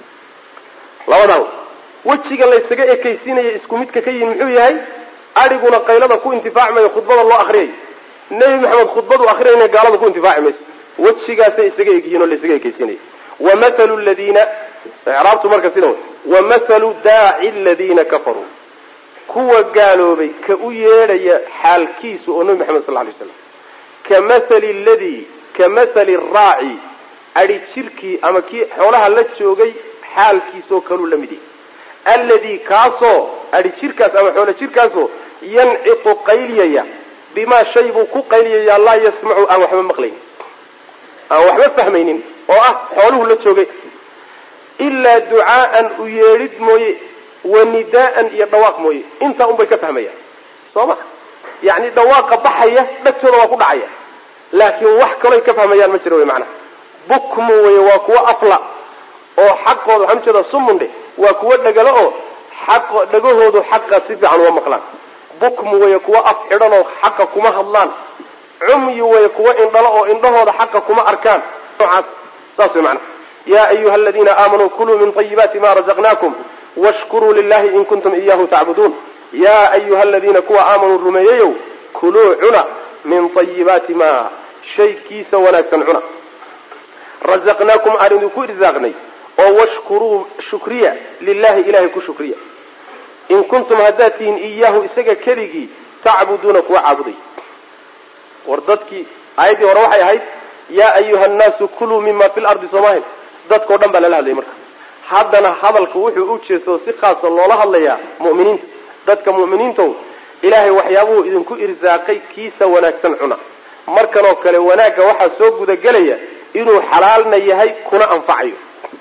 labadan wejiga laysaga ekaysiinaya isku midka ka yihin muxuu yahay adhiguna qaylada ku intifaaci mayo khudbada loo akriyayo nebi maxamed khudbadu akriyayna gaalada ku intifaaci mayso wejigaasay isaga egyihiin oo laysaga ekaysiinaya wamathalu ladiina icraabtu marka sida wey wamathalu daaci ladiina kafaruu kuwa gaaloobay ka u yeedhaya xaalkiisu oo nebi maxamed sal lla alay slam ka mathali ladii ka mathali raaci adhi jirkii ama kii xoolaha la joogay xaalkiisoo kaluu la mid yahay alladii kaasoo adhi jirkaas ama xoolo jirkaasoo yanciqu qayliyaya bimaa shay buu ku qayliyayaa laa yasmacu aan waxba maqlaynin aan waxba fahmaynin oo ah xooluhu la joogay ilaa ducaa'an u yeedhid mooye wa nidaa'an iyo dhawaaq mooye intaa unbay ka fahmayaan soo ma yacni dhawaaqa baxaya dhagtooda waa ku dhacaya laakiin wax kaloy ka fahmayaan ma jiro wey macnaha bukmu wey waa kuwo afla oo xaqooda waxaan ujeedaa sumundhe waa kuwo dhagalo oo xaq dhagahoodu xaqa si fiican uma maqlaan bukmu wey kuwo af xidhan oo xaqa kuma hadlaan cumyi wey kuwo indhalo oo indhahooda xaqa kuma arkaan noocaas saas way macnaha yaa ayuha aladiina aamanuu kuluu min طayibaati ma razaqnaakum washkuruu lilahi in kuntum iyahu tacbuduun yaa ayuha aladiina kuwa aamanuu rumeeyeyow kuluu cuna min طayibaati ma shaykiisa wanaagsan cuna razaqnaakum aan idinku irsaaqnay oo washkuruu shukriya lilahi ilahay ku shukriya in kuntum haddaad tihiin iyaahu isaga keligii tacbuduuna kuwa caabuday war dadkii aayaddii hore waxay ahayd yaa ayuha annaasu kuluu mima fi lardi soomahin dadkao dhan baa lala hadlayay marka haddana hadalku wuxuu u jeesto si khaasa loola hadlayaa mu'miniinta dadka mu'miniintow ilaahay waxyaabuhu idinku irsaaqay kiisa wanaagsan cuna markanoo kale wanaagga waxaa soo gudagelaya inuu xalaalna yahay kuna anfacayo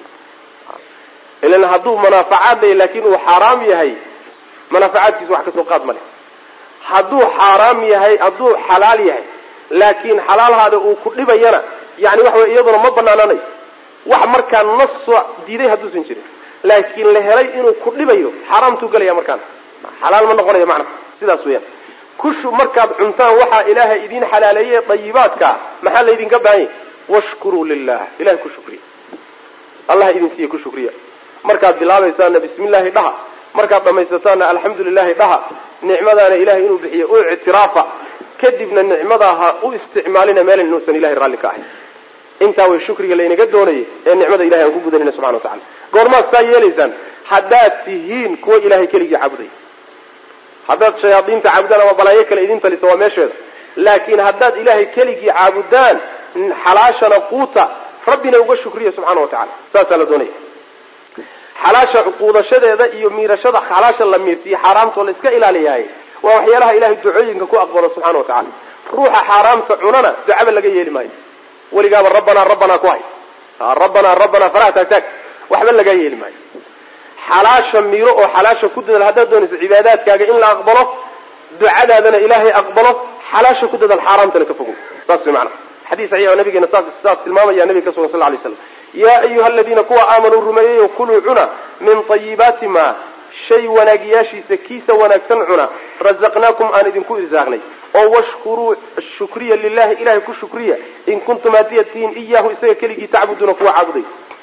ilan hadduu manaafacaad lay laakiin uu xaaraam yahay manaafacaadkiisa wax kasoo qaad male hadduu xaaraam yahay hadduu xalaal yahay laakiin xalaalhaada uu ku dhibayana yani waxa wey iyaduna ma banaananayo wax markaa nasoo diiday hadduusan jirin laakiin la helay inuu ku dhibayo xaaraamtuu gelaya markaana xalaal ma noqonayo macnaha sidaas weyaan kushu markaad cuntaan waxaa ilaahay idin xalaaleeye dayibaadkaa maxaa laydinka baahanya washkuruu lilah ilahay ku shukriya allah idin siiye ku shukriya markaad bilaabaysaana bismi llahi dhaha markaad dhamaysataana alxamdu lilahi dhaha nicmadaana ilahay inuu bixiyo u ictiraafa kadibna nicmadaa ha u isticmaalina meelan inuusan ilahay raalli ka ahayn intaa way shukriga laynaga doonayay ee nicmada ilahay aan ku gudanayna subxana wa tacala goormaad saa yeelaysaan haddaad tihiin kuwa ilahay keligii caabuday haddaad shayaadiinta caabudaan ama balaayo kale idin talisa waa meesheeda laakiin haddaad ilaahay keligii caabudaan xalaashana quuta rabbina uga shukriya subxana wa tacala saasaa la doonaya xalaasha quudashadeeda iyo miirashada xalaasha la miirsiyo xaaraamtoo la iska ilaaliyahay waa waxyaalaha ilahay ducooyinka ku aqbalo subxana wa tacala ruuxa xaaraamta cunana ducaba laga yeeli maayo weligaaba rabbanaa rabbanaa ku hay rabbanaa rabbanaa faraha taagtaag waxba laga yeeli maayo xalaasha miiro oo xalaasha ku dadaal haddaad doonayso cibaadaadkaaga in la aqbalo ducadaadana ilaahay aqbalo xalaasha ku dadaal xaaraamtana ka fogo saas way macana xadiis saxiix oo nabigeena saas saas tilmaamaya nabiga ka sugan sal ly slam yaa ayuha aladiina kuwa aamanuu rumeeyayo kuluu cuna min tayibaati ma shay wanaagiyaashiisa kiisa wanaagsan cuna razaqnaakum aan idinku irsaaqnay oo washkuruu shukriya lilahi ilahay ku shukriya in kuntum haddiyad tihiin iyaahu isaga keligii tacbuduuna kuwa caabuday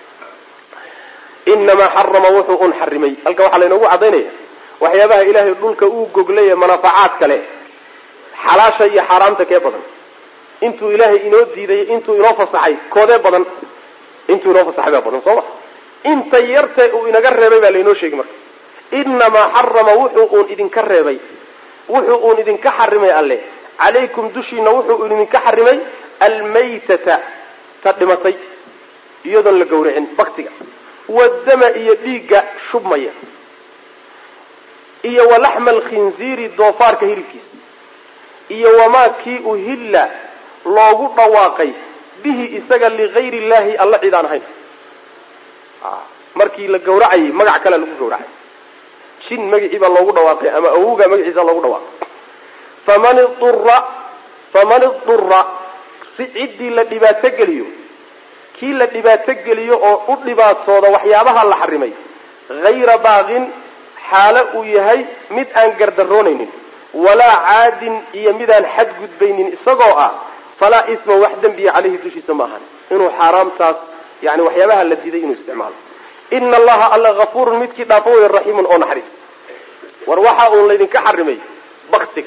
inamaa xarama wuxuu un xarimay halka waxaa laynoogu cadaynaya waxyaabaha ilaahay dhulka uu goglaya manaafacaad kale xalaasha iyo xaaraamta kee badan intuu ilaahay inoo diiday intuu inoo fasaxay koodee badan intuu inoo fasaxay baa badan soo ma inta yartee uu inaga reebay baa laynoo sheegi marka inamaa xarama wuxuu uun idinka reebay wuxuu uun idinka xarimay alle calaykum dushiina wuxuu idinka xarimay almaytata ta dhimatay iyadoon la gawracin baktiga wadama iyo dhiigga shubmaya iyo walaxma alkhinziiri doofaarka hilibkiisa iyo wamaa kii uhilla loogu dhawaaqay bihi isaga ligayri illahi alla cid aan ahayn markii la gawracayay magac kalea lagu gawracay jin magacii baa loogu dhawaaqay ama awowga magaciisa loogu dhawaaqay faman idura faman idura si ciddii la dhibaato geliyo kii la dhibaato geliyo oo u dhibaatooda waxyaabaha la xarimay hayra baaqin xaalo uu yahay mid aan gardaroonaynin walaa caadin iyo midaan xadgudbaynin isagoo ah falaa isma wax dembiya caleyhi dushiisa ma ahan inuu xaaraamtaas yani waxyaabaha la diiday inuu isticmaalo ina allaha alla hafuurun midkii dhaafo wey raxiimun oo naxariis war waxa uun laydinka xarimay baktiga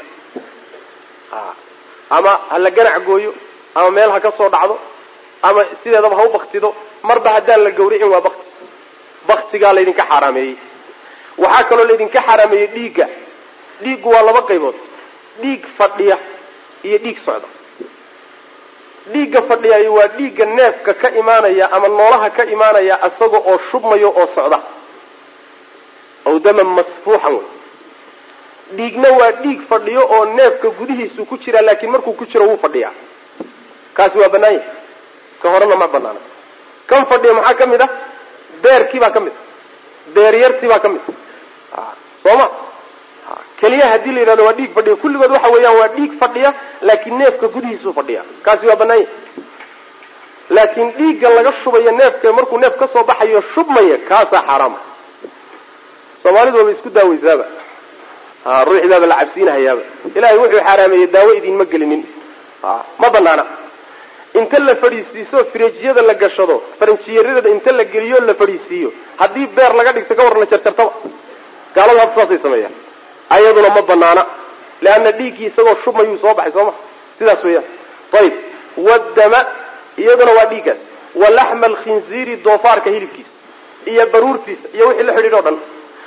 ama ha la ganac gooyo ama meel ha ka soo dhacdo ama sideedaba ha u baktido marba haddaan la gawricin waa bakti baktigaa laydinka xaaraameeyey waxaa kaloo laydinka xaaraameeyey dhiigga dhiiggu waa laba qaybood dhiig fadhiya iyo dhiig socda dhiigga fadhiyayo waa dhiigga neefka ka imaanaya ama noolaha ka imaanaya isaga oo shubmayo oo socda aw daman masfuuxan wey dhiigna waa dhiig fadhiyo oo neefka gudihiisu ku jira laakiin markuu ku jiro wuu fadhiyaa kaasi waa banaan yahay ka horena ma banaana kan fadhiya maxaa ka mid ah beerkii baa ka mid a beeryartii baa ka mid a sooma keliya haddii la yidhahdo waa dhiig fadhiya kulligood waxa weeyaan waa dhiig fadhiya laakiin neefka gudihiisuu fadhiya kaasi waa banaan yahay laakiin dhiigga laga shubayo neefka markuu neef ka soo baxayo shubmaya kaasaa xaaraama soomaalidu waaba isku daaweysaaba ruuxdaaba la cabsiinahayaaba ilahay wuxuu xaaraameeyey daawo idinma gelinin ma banaana inta la fadhiisiiso firejiyada la gashado faranjiyarada inta la geliyo la fadhiisiiyo haddii beer laga dhigto ka war la jarjartaba gaaladu hadda saasay sameeyaan ayaduna ma banaana leanna dhiiggii isagoo shubmayuu soo baxay soo ma sidaas weeyaan ayib wadama iyaduna waa dhiiggaas wa laxma alkhinziiri doofaarka hilibkiisa iyo baruurtiisa iyo wixii la xidhiidh o dhan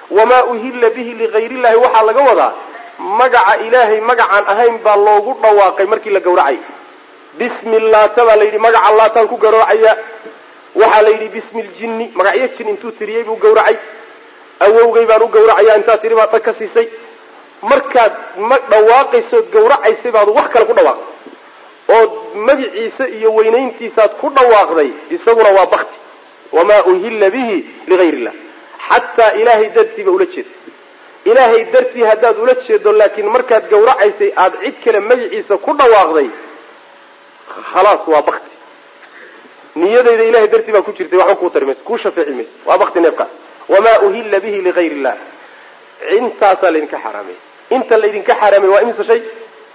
wamaa uhilla bihi ligayr illahi waxaa laga wadaa magaca ilaahay magacaan ahayn baa loogu dhawaaqay markii la gawracay bismi laata baa la yidhi magaca laataan ku gawracaya waxaa la yidhi bismi ljinni magacyo jin intuu tiriyey buu gawracay awowgay baan u gawracaya intaa tiri baad dhag ka siisay markaad ma dhawaaqaysood gawracaysay baad wax kale ku dhawaaqday ood magiciisa iyo weynayntiisaad ku dhawaaqday isaguna waa bakti wamaa uhilla bihi ligayr illah xataa ilaahay dartiiba ula jeeda ilaahay dartii haddaad ula jeedo laakiin markaad gawracaysay aada cid kale magaciisa ku dhawaaqday khalaas waa bakti niyadayda ilahay dartii baa ku jirtay waxba kuu tari mayso kuu shafeeci mayso waa bakti neefkaas wamaa uhilla bihi ligayr illah intaasaa laydinka xaaraamey inta laydinka xaaraamey waa imisa shay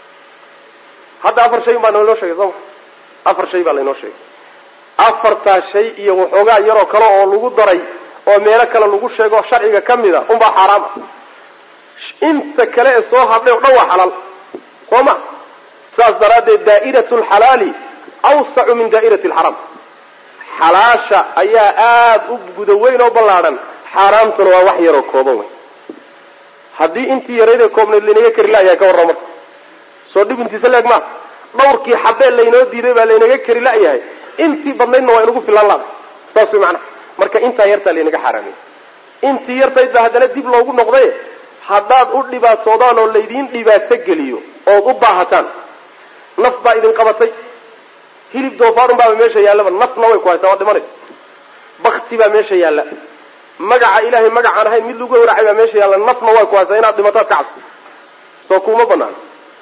hadda afar shay baa laynoo sheegay sooma afar shay baa laynoo sheegay afartaa shay iyo waxoogaa yaroo kale oo lagu daray oo meelo kale lagu sheego sharciga ka mid a unbaa xaaraam ah inta kale ee soo hadhay o dhan waa xalaal soo ma saas daraaddeed daa'iratu alxalaali awsacu min daa'irati alxaraam xalaasha ayaa aada u guda weyn oo ballaadhan xaaraamtuna waa wax yaroo kooban wey haddii intii yaraydee koobnayd laynaga kari la'yahay ka warran marka soo dhib intiisa leeg maa dhawrkii xabee laynoo diiday baa laynaga kari la'yahay intii badnaydna waa inagu filaan laada saas way macnaha marka intaa yartaa laynaga xaaraamiyey intii yartayd baa haddana dib loogu noqday haddaad u dhibaatoodaan oo laydiin dhibaato geliyo ood u baahataan naf baa idin qabatay hilib doofaarun baaba meesha yaallaba nafna way ku haysaa waa dhimanaysa bakti baa meesha yaalla magaca ilaahay magacaan ahayn mid lagu gawracay baa meesha yaalla nafna way ku haysaa inaad dhimataad ka cabsi soo kuma banaan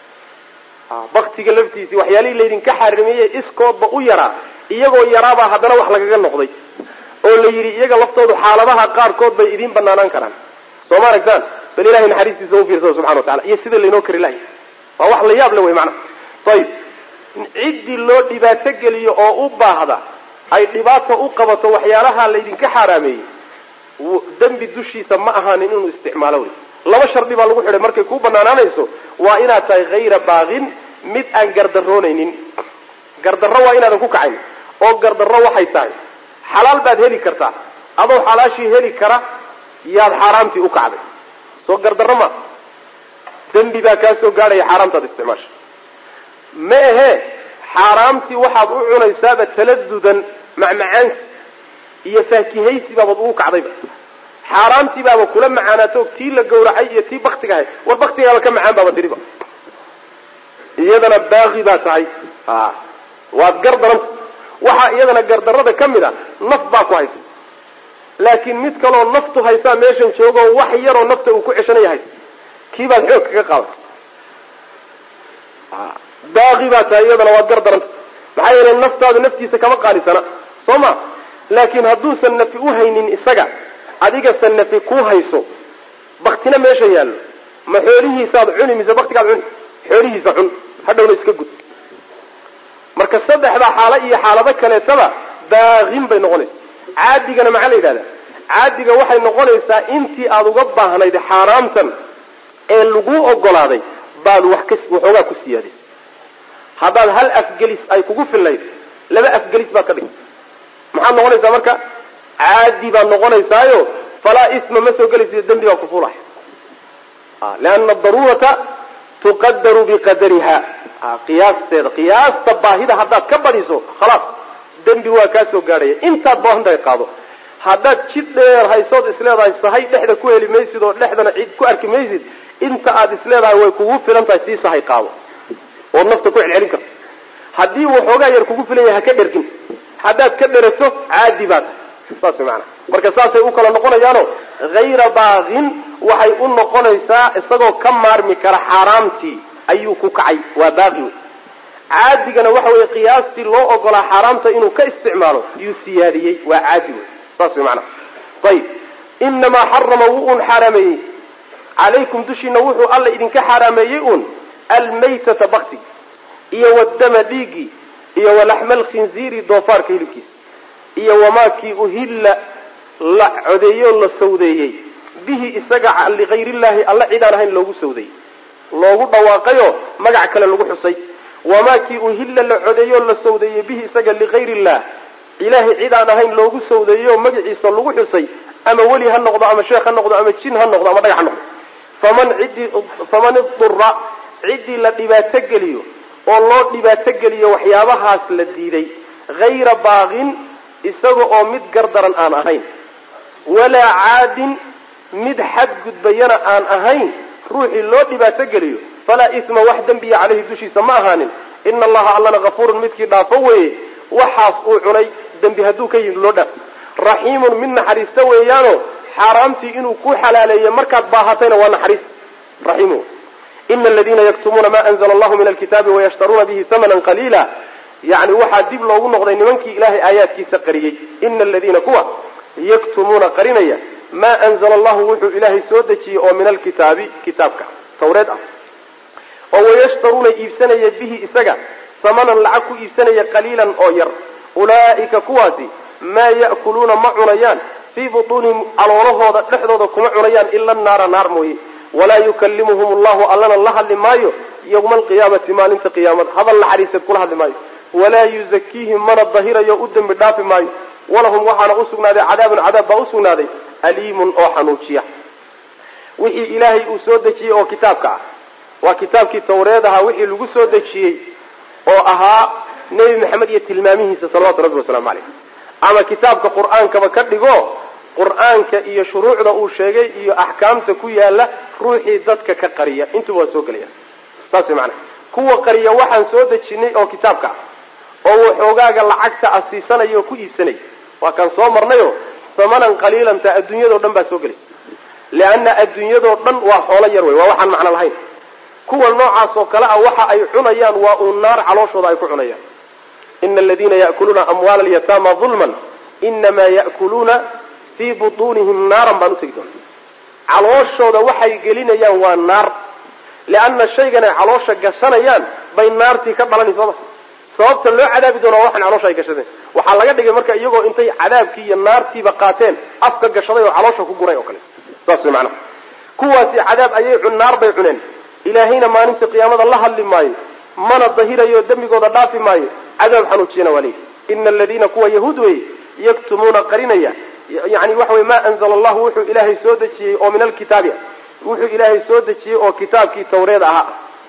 baktiga laftiisii waxyaalihii laydinka xaarimeeyey iskoodba u yaraa iyagoo yaraabaa haddana wax lagaga noqday oo la yidhi iyaga laftoodu xaaladaha qaarkood bay idiin banaanaan karaan soo ma aragtaan bal ilahay naxariistiisa u fiirsada subxana wa tacala iyo sida laynoo kari lahay waa wax la yaab le wey macnaha ayib ciddii loo dhibaato geliyo oo u baahda ay dhibaato u qabato waxyaalaha laydinka xaaraameeyey dembi dushiisa ma ahaanin inuu isticmaalo wey laba shardi baa lagu xidhay markay kuu banaanaanayso waa inaad tahay hayra baaqin mid aan gardaroonaynin gardarro waa inaadan ku kacayn oo gardarro waxay tahay xalaal baad heli kartaa adoo xalaashii heli kara yaad xaaraamtii u kacday soo gardarro ma dembi baa kaa soo gaadhaya xaaraamtaad isticmaasha ma ahee xaaraamtii waxaad u cunaysaaba taladudan macmacaansi iyo faakihaysi baabaad ugu kacdayba xaaraamtii baaba kula macaanaato tii la gawracay iyo tii baktiga ahayd war baktigaaba ka macaan baaba tiriba iyadana baaqi baa tahay waad gardaranta waxaa iyadana gardarada ka mid a naf baa ku haysa laakiin mid kaloo naftu haysaa meeshan joogoo wax yaroo nafta uu ku ceshanaya haysa kii baad xoog kaga qaaday baaqi baa tahay iyadana waad gardaranta maxaa yeelay naftaadu naftiisa kama qaalisana soo ma laakiin hadduusan nafi u haynin isaga adigase nafi ku hayso baktina meesha yaallo ma xoolihiisaad cuni mise baktigaad cuni xoolihiisa cun hadhowna iska gud marka saddexdaa xaalo iyo xaalado kaleetaba baaqin bay noqonaysa caadigana maxaa la yidhahdaa caadiga waxay noqonaysaa intii aada uga baahnayd xaaraamtan ee laguu ogolaaday baad wax ka waxoogaa ku siyaadisay haddaad hal afgelis ay kugu fillayd laba afgelis baad ka dhigtay maxaad noqonaysaa marka caadi baad noqonaysaayo falaa isma ma soo gelaysa dembi baa kufuulaya liana daruurata tuqadaru biqadariha qiyaasteeda qiyaasta baahida haddaad ka badhiso khalaas dembi waa kaa soo gaadhaya intaad baahantahay qaado haddaad jid dheer haysood isleedahay sahay dhexda ku heli maysid oo dhexdana cid ku arki maysid inta aad isleedahay way kugu filan tahay sii sahay qaado ood nafta ku celcelin karto haddii waxoogaa yar kugu filan yahay ha ka dhergin haddaad ka dherato caadi baa tahay saas way maanaa marka saasay u kala noqonayaano hayra baaqin waxay u noqonaysaa isagoo ka maarmi kara xaaraamtii ayuu ku kacay waa baaqi wey caadigana waxa weeye qiyaastii loo ogolaa xaaraamta inuu ka isticmaalo yuu siyaadiyey waa caadi wey saas way maanaa ayib inamaa xarama wuu un xaaraameeyey calaykum dushiina wuxuu alla idinka xaaraameeyey un almaytata baktig iyo wadama dhiigii iyo walaxma alkhinziiri doofaarka hilibkiisa iyo wamaakii uhilla la codeeyoo la sawdeeyey bihi isaga ligayrillahi alla cid aan ahayn loogu sawdeeyey loogu dhawaaqayoo magac kale lagu xusay wamaakii uhilla la codeeyoo la sawdeeyey bihi isaga ligayr illah ilaahay cid aan ahayn loogu sawdeeyoo magaciisa lagu xusay ama weli ha noqdo ama sheekh ha noqdo ama jin ha noqdo ama dhagax ha noqdo faman ciddii faman idura ciddii la dhibaato geliyo oo loo dhibaato geliyo waxyaabahaas la diiday hayra baaqin isaga oo mid gardaran aan ahayn walaa caadin mid xadgudbayana aan ahayn ruuxii loo dhibaato geliyo falaa isma wax dembiya caleyhi dushiisa ma ahaanin ina allaha allana kafuurun midkii dhaafo weeye waxaas uu cunay dembi hadduu ka yimid loo dhaaf raxiimun mid naxariista weeyaano xaaraamtii inuu ku xalaaleeyo markaad baahatayna waa naxariis raxiim ina aladiina yaktumuuna ma anzla allahu min alkitaabi wayashtaruuna bihi hamanan qaliila yani waxaa dib loogu noqday nimankii ilaahay aayaadkiisa qariyey ina aladiina kuwa yaktumuuna qarinaya maa anzla allahu wuxuu ilaahay soo dejiyey oo min alkitaabi kitaabka tawreed ah oo wayashtaruuna iibsanaya bihi isaga hamanan lacag ku iibsanaya qaliilan oo yar ulaa'ika kuwaasi maa ya'kuluuna ma cunayaan fii butuunihim caloolahooda dhexdooda kuma cunayaan ila naara naar mooye walaa yukallimuhum allahu allana la hadli maayo yowma alqiyaamati maalinta qiyaamada hadal naxariiseed kula hadli maayo walaa yuzakiihim mana dahirayo u dembi dhaafi maayo walahum waxaana usugnaaday cadaabun cadaab baa usugnaaday aliimun oo xanuujiya wixii ilaahay uu soo dejiyey oo kitaabka ah waa kitaabkii tawreed ahaa wixii lagu soo dejiyey oo ahaa nebi maxamed iyo tilmaamihiisa salawatu rabbi wasalaamu caleyh ama kitaabka qur-aankaba ka dhigo qur-aanka iyo shuruucda uu sheegay iyo axkaamta ku yaala ruuxii dadka ka qariya intuba waa soo gelaya saas way macanaha kuwa qariya waxaan soo dejinay oo kitaabka ah oo waxoogaaga lacagta a siisanaya oo ku iibsanaya waa kaan soo marnayo hamanan qaliilan taa adduunyadao dhan baa soo gelaysa leanna adduunyadoo dhan waa xoolo yar wey waa waxaan macno lahayn kuwa noocaas oo kale ah waxa ay cunayaan waa uun naar calooshooda ay ku cunayaan ina aladiina ya'kuluuna amwaala alyataama dulman inamaa ya'kuluuna fii butuunihim naaran baan utegi doona calooshooda waxay gelinayaan waa naar leanna shaygan ay caloosha gashanayaan bay naartii ka dhalanay sooma sababta loo cadaabi doona waa waxan caloosha ay gashadeen waxaa laga dhigay marka iyagoo intay cadaabkii iyo naartiiba qaateen afka gashaday oo caloosha ku guray oo kale saas way macnaha kuwaasi cadaab ayay cun naar bay cuneen ilaahayna maalinta qiyaamada la hadli maayo mana dahirayo dembigooda dhaafi maayo cadaab xanuujiyana waa leeyihi ina aladiina kuwa yahuud wey yaktumuuna qarinaya yani waxa wey ma anzala allahu wuxuu ilaahay soo dejiyey oo min alkitaabi wuxuu ilaahay soo dejiyey oo kitaabkii tawreed ahaa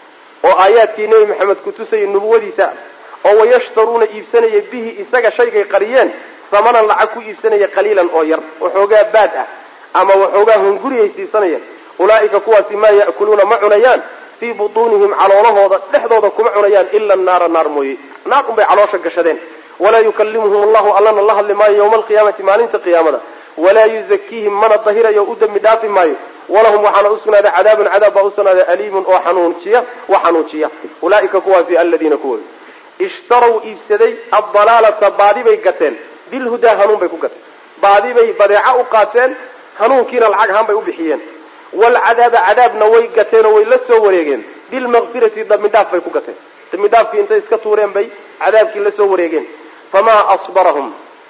oo aayaadkii nebi maxamed kutusayay nubuwadiisa oo wayashtaruuna iibsanaya bihi isaga shaygay qariyeen hamanan lacag ku iibsanaya qaliilan oo yar waxoogaa baad ah ama waxoogaa hunguriyay siisanayaan ulaa'ika kuwaasi maa ya'kuluuna ma cunayaan fii butuunihim caloolahooda dhexdooda kuma cunayaan ila naara naar mooye naar unbay caloosha gashadeen walaa yukallimuhum allahu allana la hadli maayo yowma alqiyaamati maalinta qiyaamada walaa yuzakiihim mana dahirayo u dembi dhaafi maayo walahum waxaana usugnaaday cadaabun cadaab baa usugnaaday aliimun oo xanuujiya wa xanuujiya ulaa'ika kuwaasi aladiina kuwooda ishtarow iibsaday addalaalata baadi bay gateen bilhudaa hanuun bay ku gateen baadi bay badeeco u qaateen hanuunkiina lacag ahaan bay u bixiyeen walcadaaba cadaabna way gateen oo way la soo wareegeen bilmaqfirati dambidhaaf bay ku gateen dambidhaafkii intay iska tuureen bay cadaabkii la soo wareegeen famaa asbarahum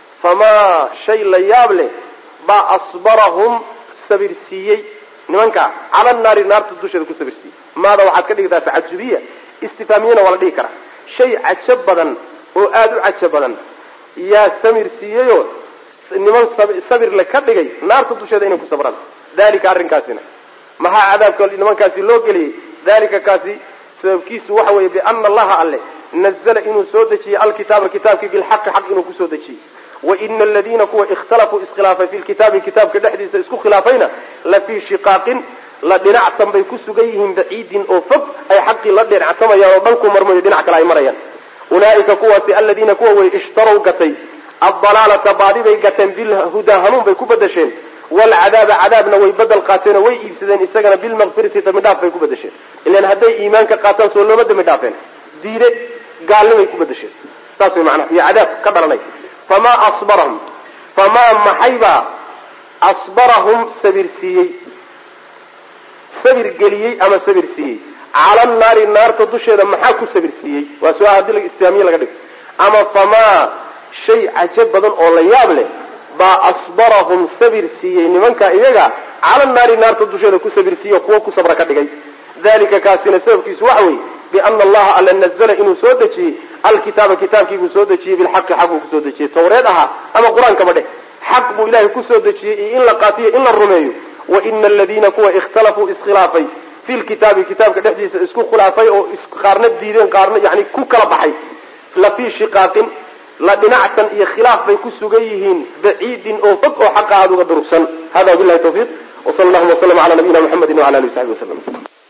famaa shay la yaab leh baa asbarahum sabirsiiyey nimankaa cala naari naarta dusheeda ku sabirsiiyey maada waxaad ka dhigtaa tacajubiya istifaamiyana waa la dhigi karaa shay cajo badan oo aada u cajo badan yaa samir siiyeyoo niman sabirle ka dhigay naarta dusheeda inay ku sabraan dalika arrinkaasina maxaa cadaabka nimankaasi loo geliyey dalika kaasi sababkiisu waxa weeye biana allaha alle nazla inuu soo dejiyey alkitaaba kitaabkii bilxaqi xaq inuu kusoo dejiyey waina aladiina kuwa ikhtalafuu iskhilaafay fi lkitaabi kitaabka dhexdiisa isku khilaafayna la fii shiqaaqin la dhinactan bay ku sugan yihiin baciidin oo fog ay xaqii la dhinactamayaan oo dhanku marmayo dhinac kale ay marayaan ulaaika kuwaasi aladiina kuwa way ishtarow gatay addalaalata baadi bay gateen bilhudaa hanuun bay ku badasheen walcadaaba cadaabna way badel qaateen oo way iibsadeen isagana bilmaqfirati dambidhaaf bay ku badasheen ilan hadday iimaanka qaataan soo looma dambi dhaafeen diide gaalnimay ku badasheen saas way macnaha iyo cadaab ka dhalanay famaa asbarahum famaa maxaybaa asbarahum sabir siiyey sabir geliyey ama sabir siiyey cala naari naarta dusheeda maxaa ku sabir siiyey waa su-aal haddii islaamiye laga dhigo ama famaa shay cajo badan oo la yaab leh baa asbarahum sabir siiyey nimanka iyaga cala naari naarta dusheeda ku sabir siiye kuwo ku sabra ka dhigay dalika kaasina sababkiisu waxa weeye biana allaha alla nazla inuu soo dejiyey alkitaaba kitaabkiibuu soo dejiyey bilxaqi xaq uu kusoo dejiyey tawreed ahaa ama qur-aankaba dheh xaq buu ilahay kusoo dejiyey iyo in la qaatiyo in la rumeeyo wa ina aladiina kuwa ikhtalafuu iskhilaafay fi lkitaabi kitaabka dhexdiisa isku khilaafay oo qaarna diideen qaarna yani ku kala baxay la fii shiqaaqin la dhinacsan iyo khilaaf bay ku sugan yihiin baciidin oo fog oo xaqa aada uga durugsan hada wabilahi tawfiiq wsala allahuma waslama cala nabiyina muxamedi wala alihi wasaxbi waslm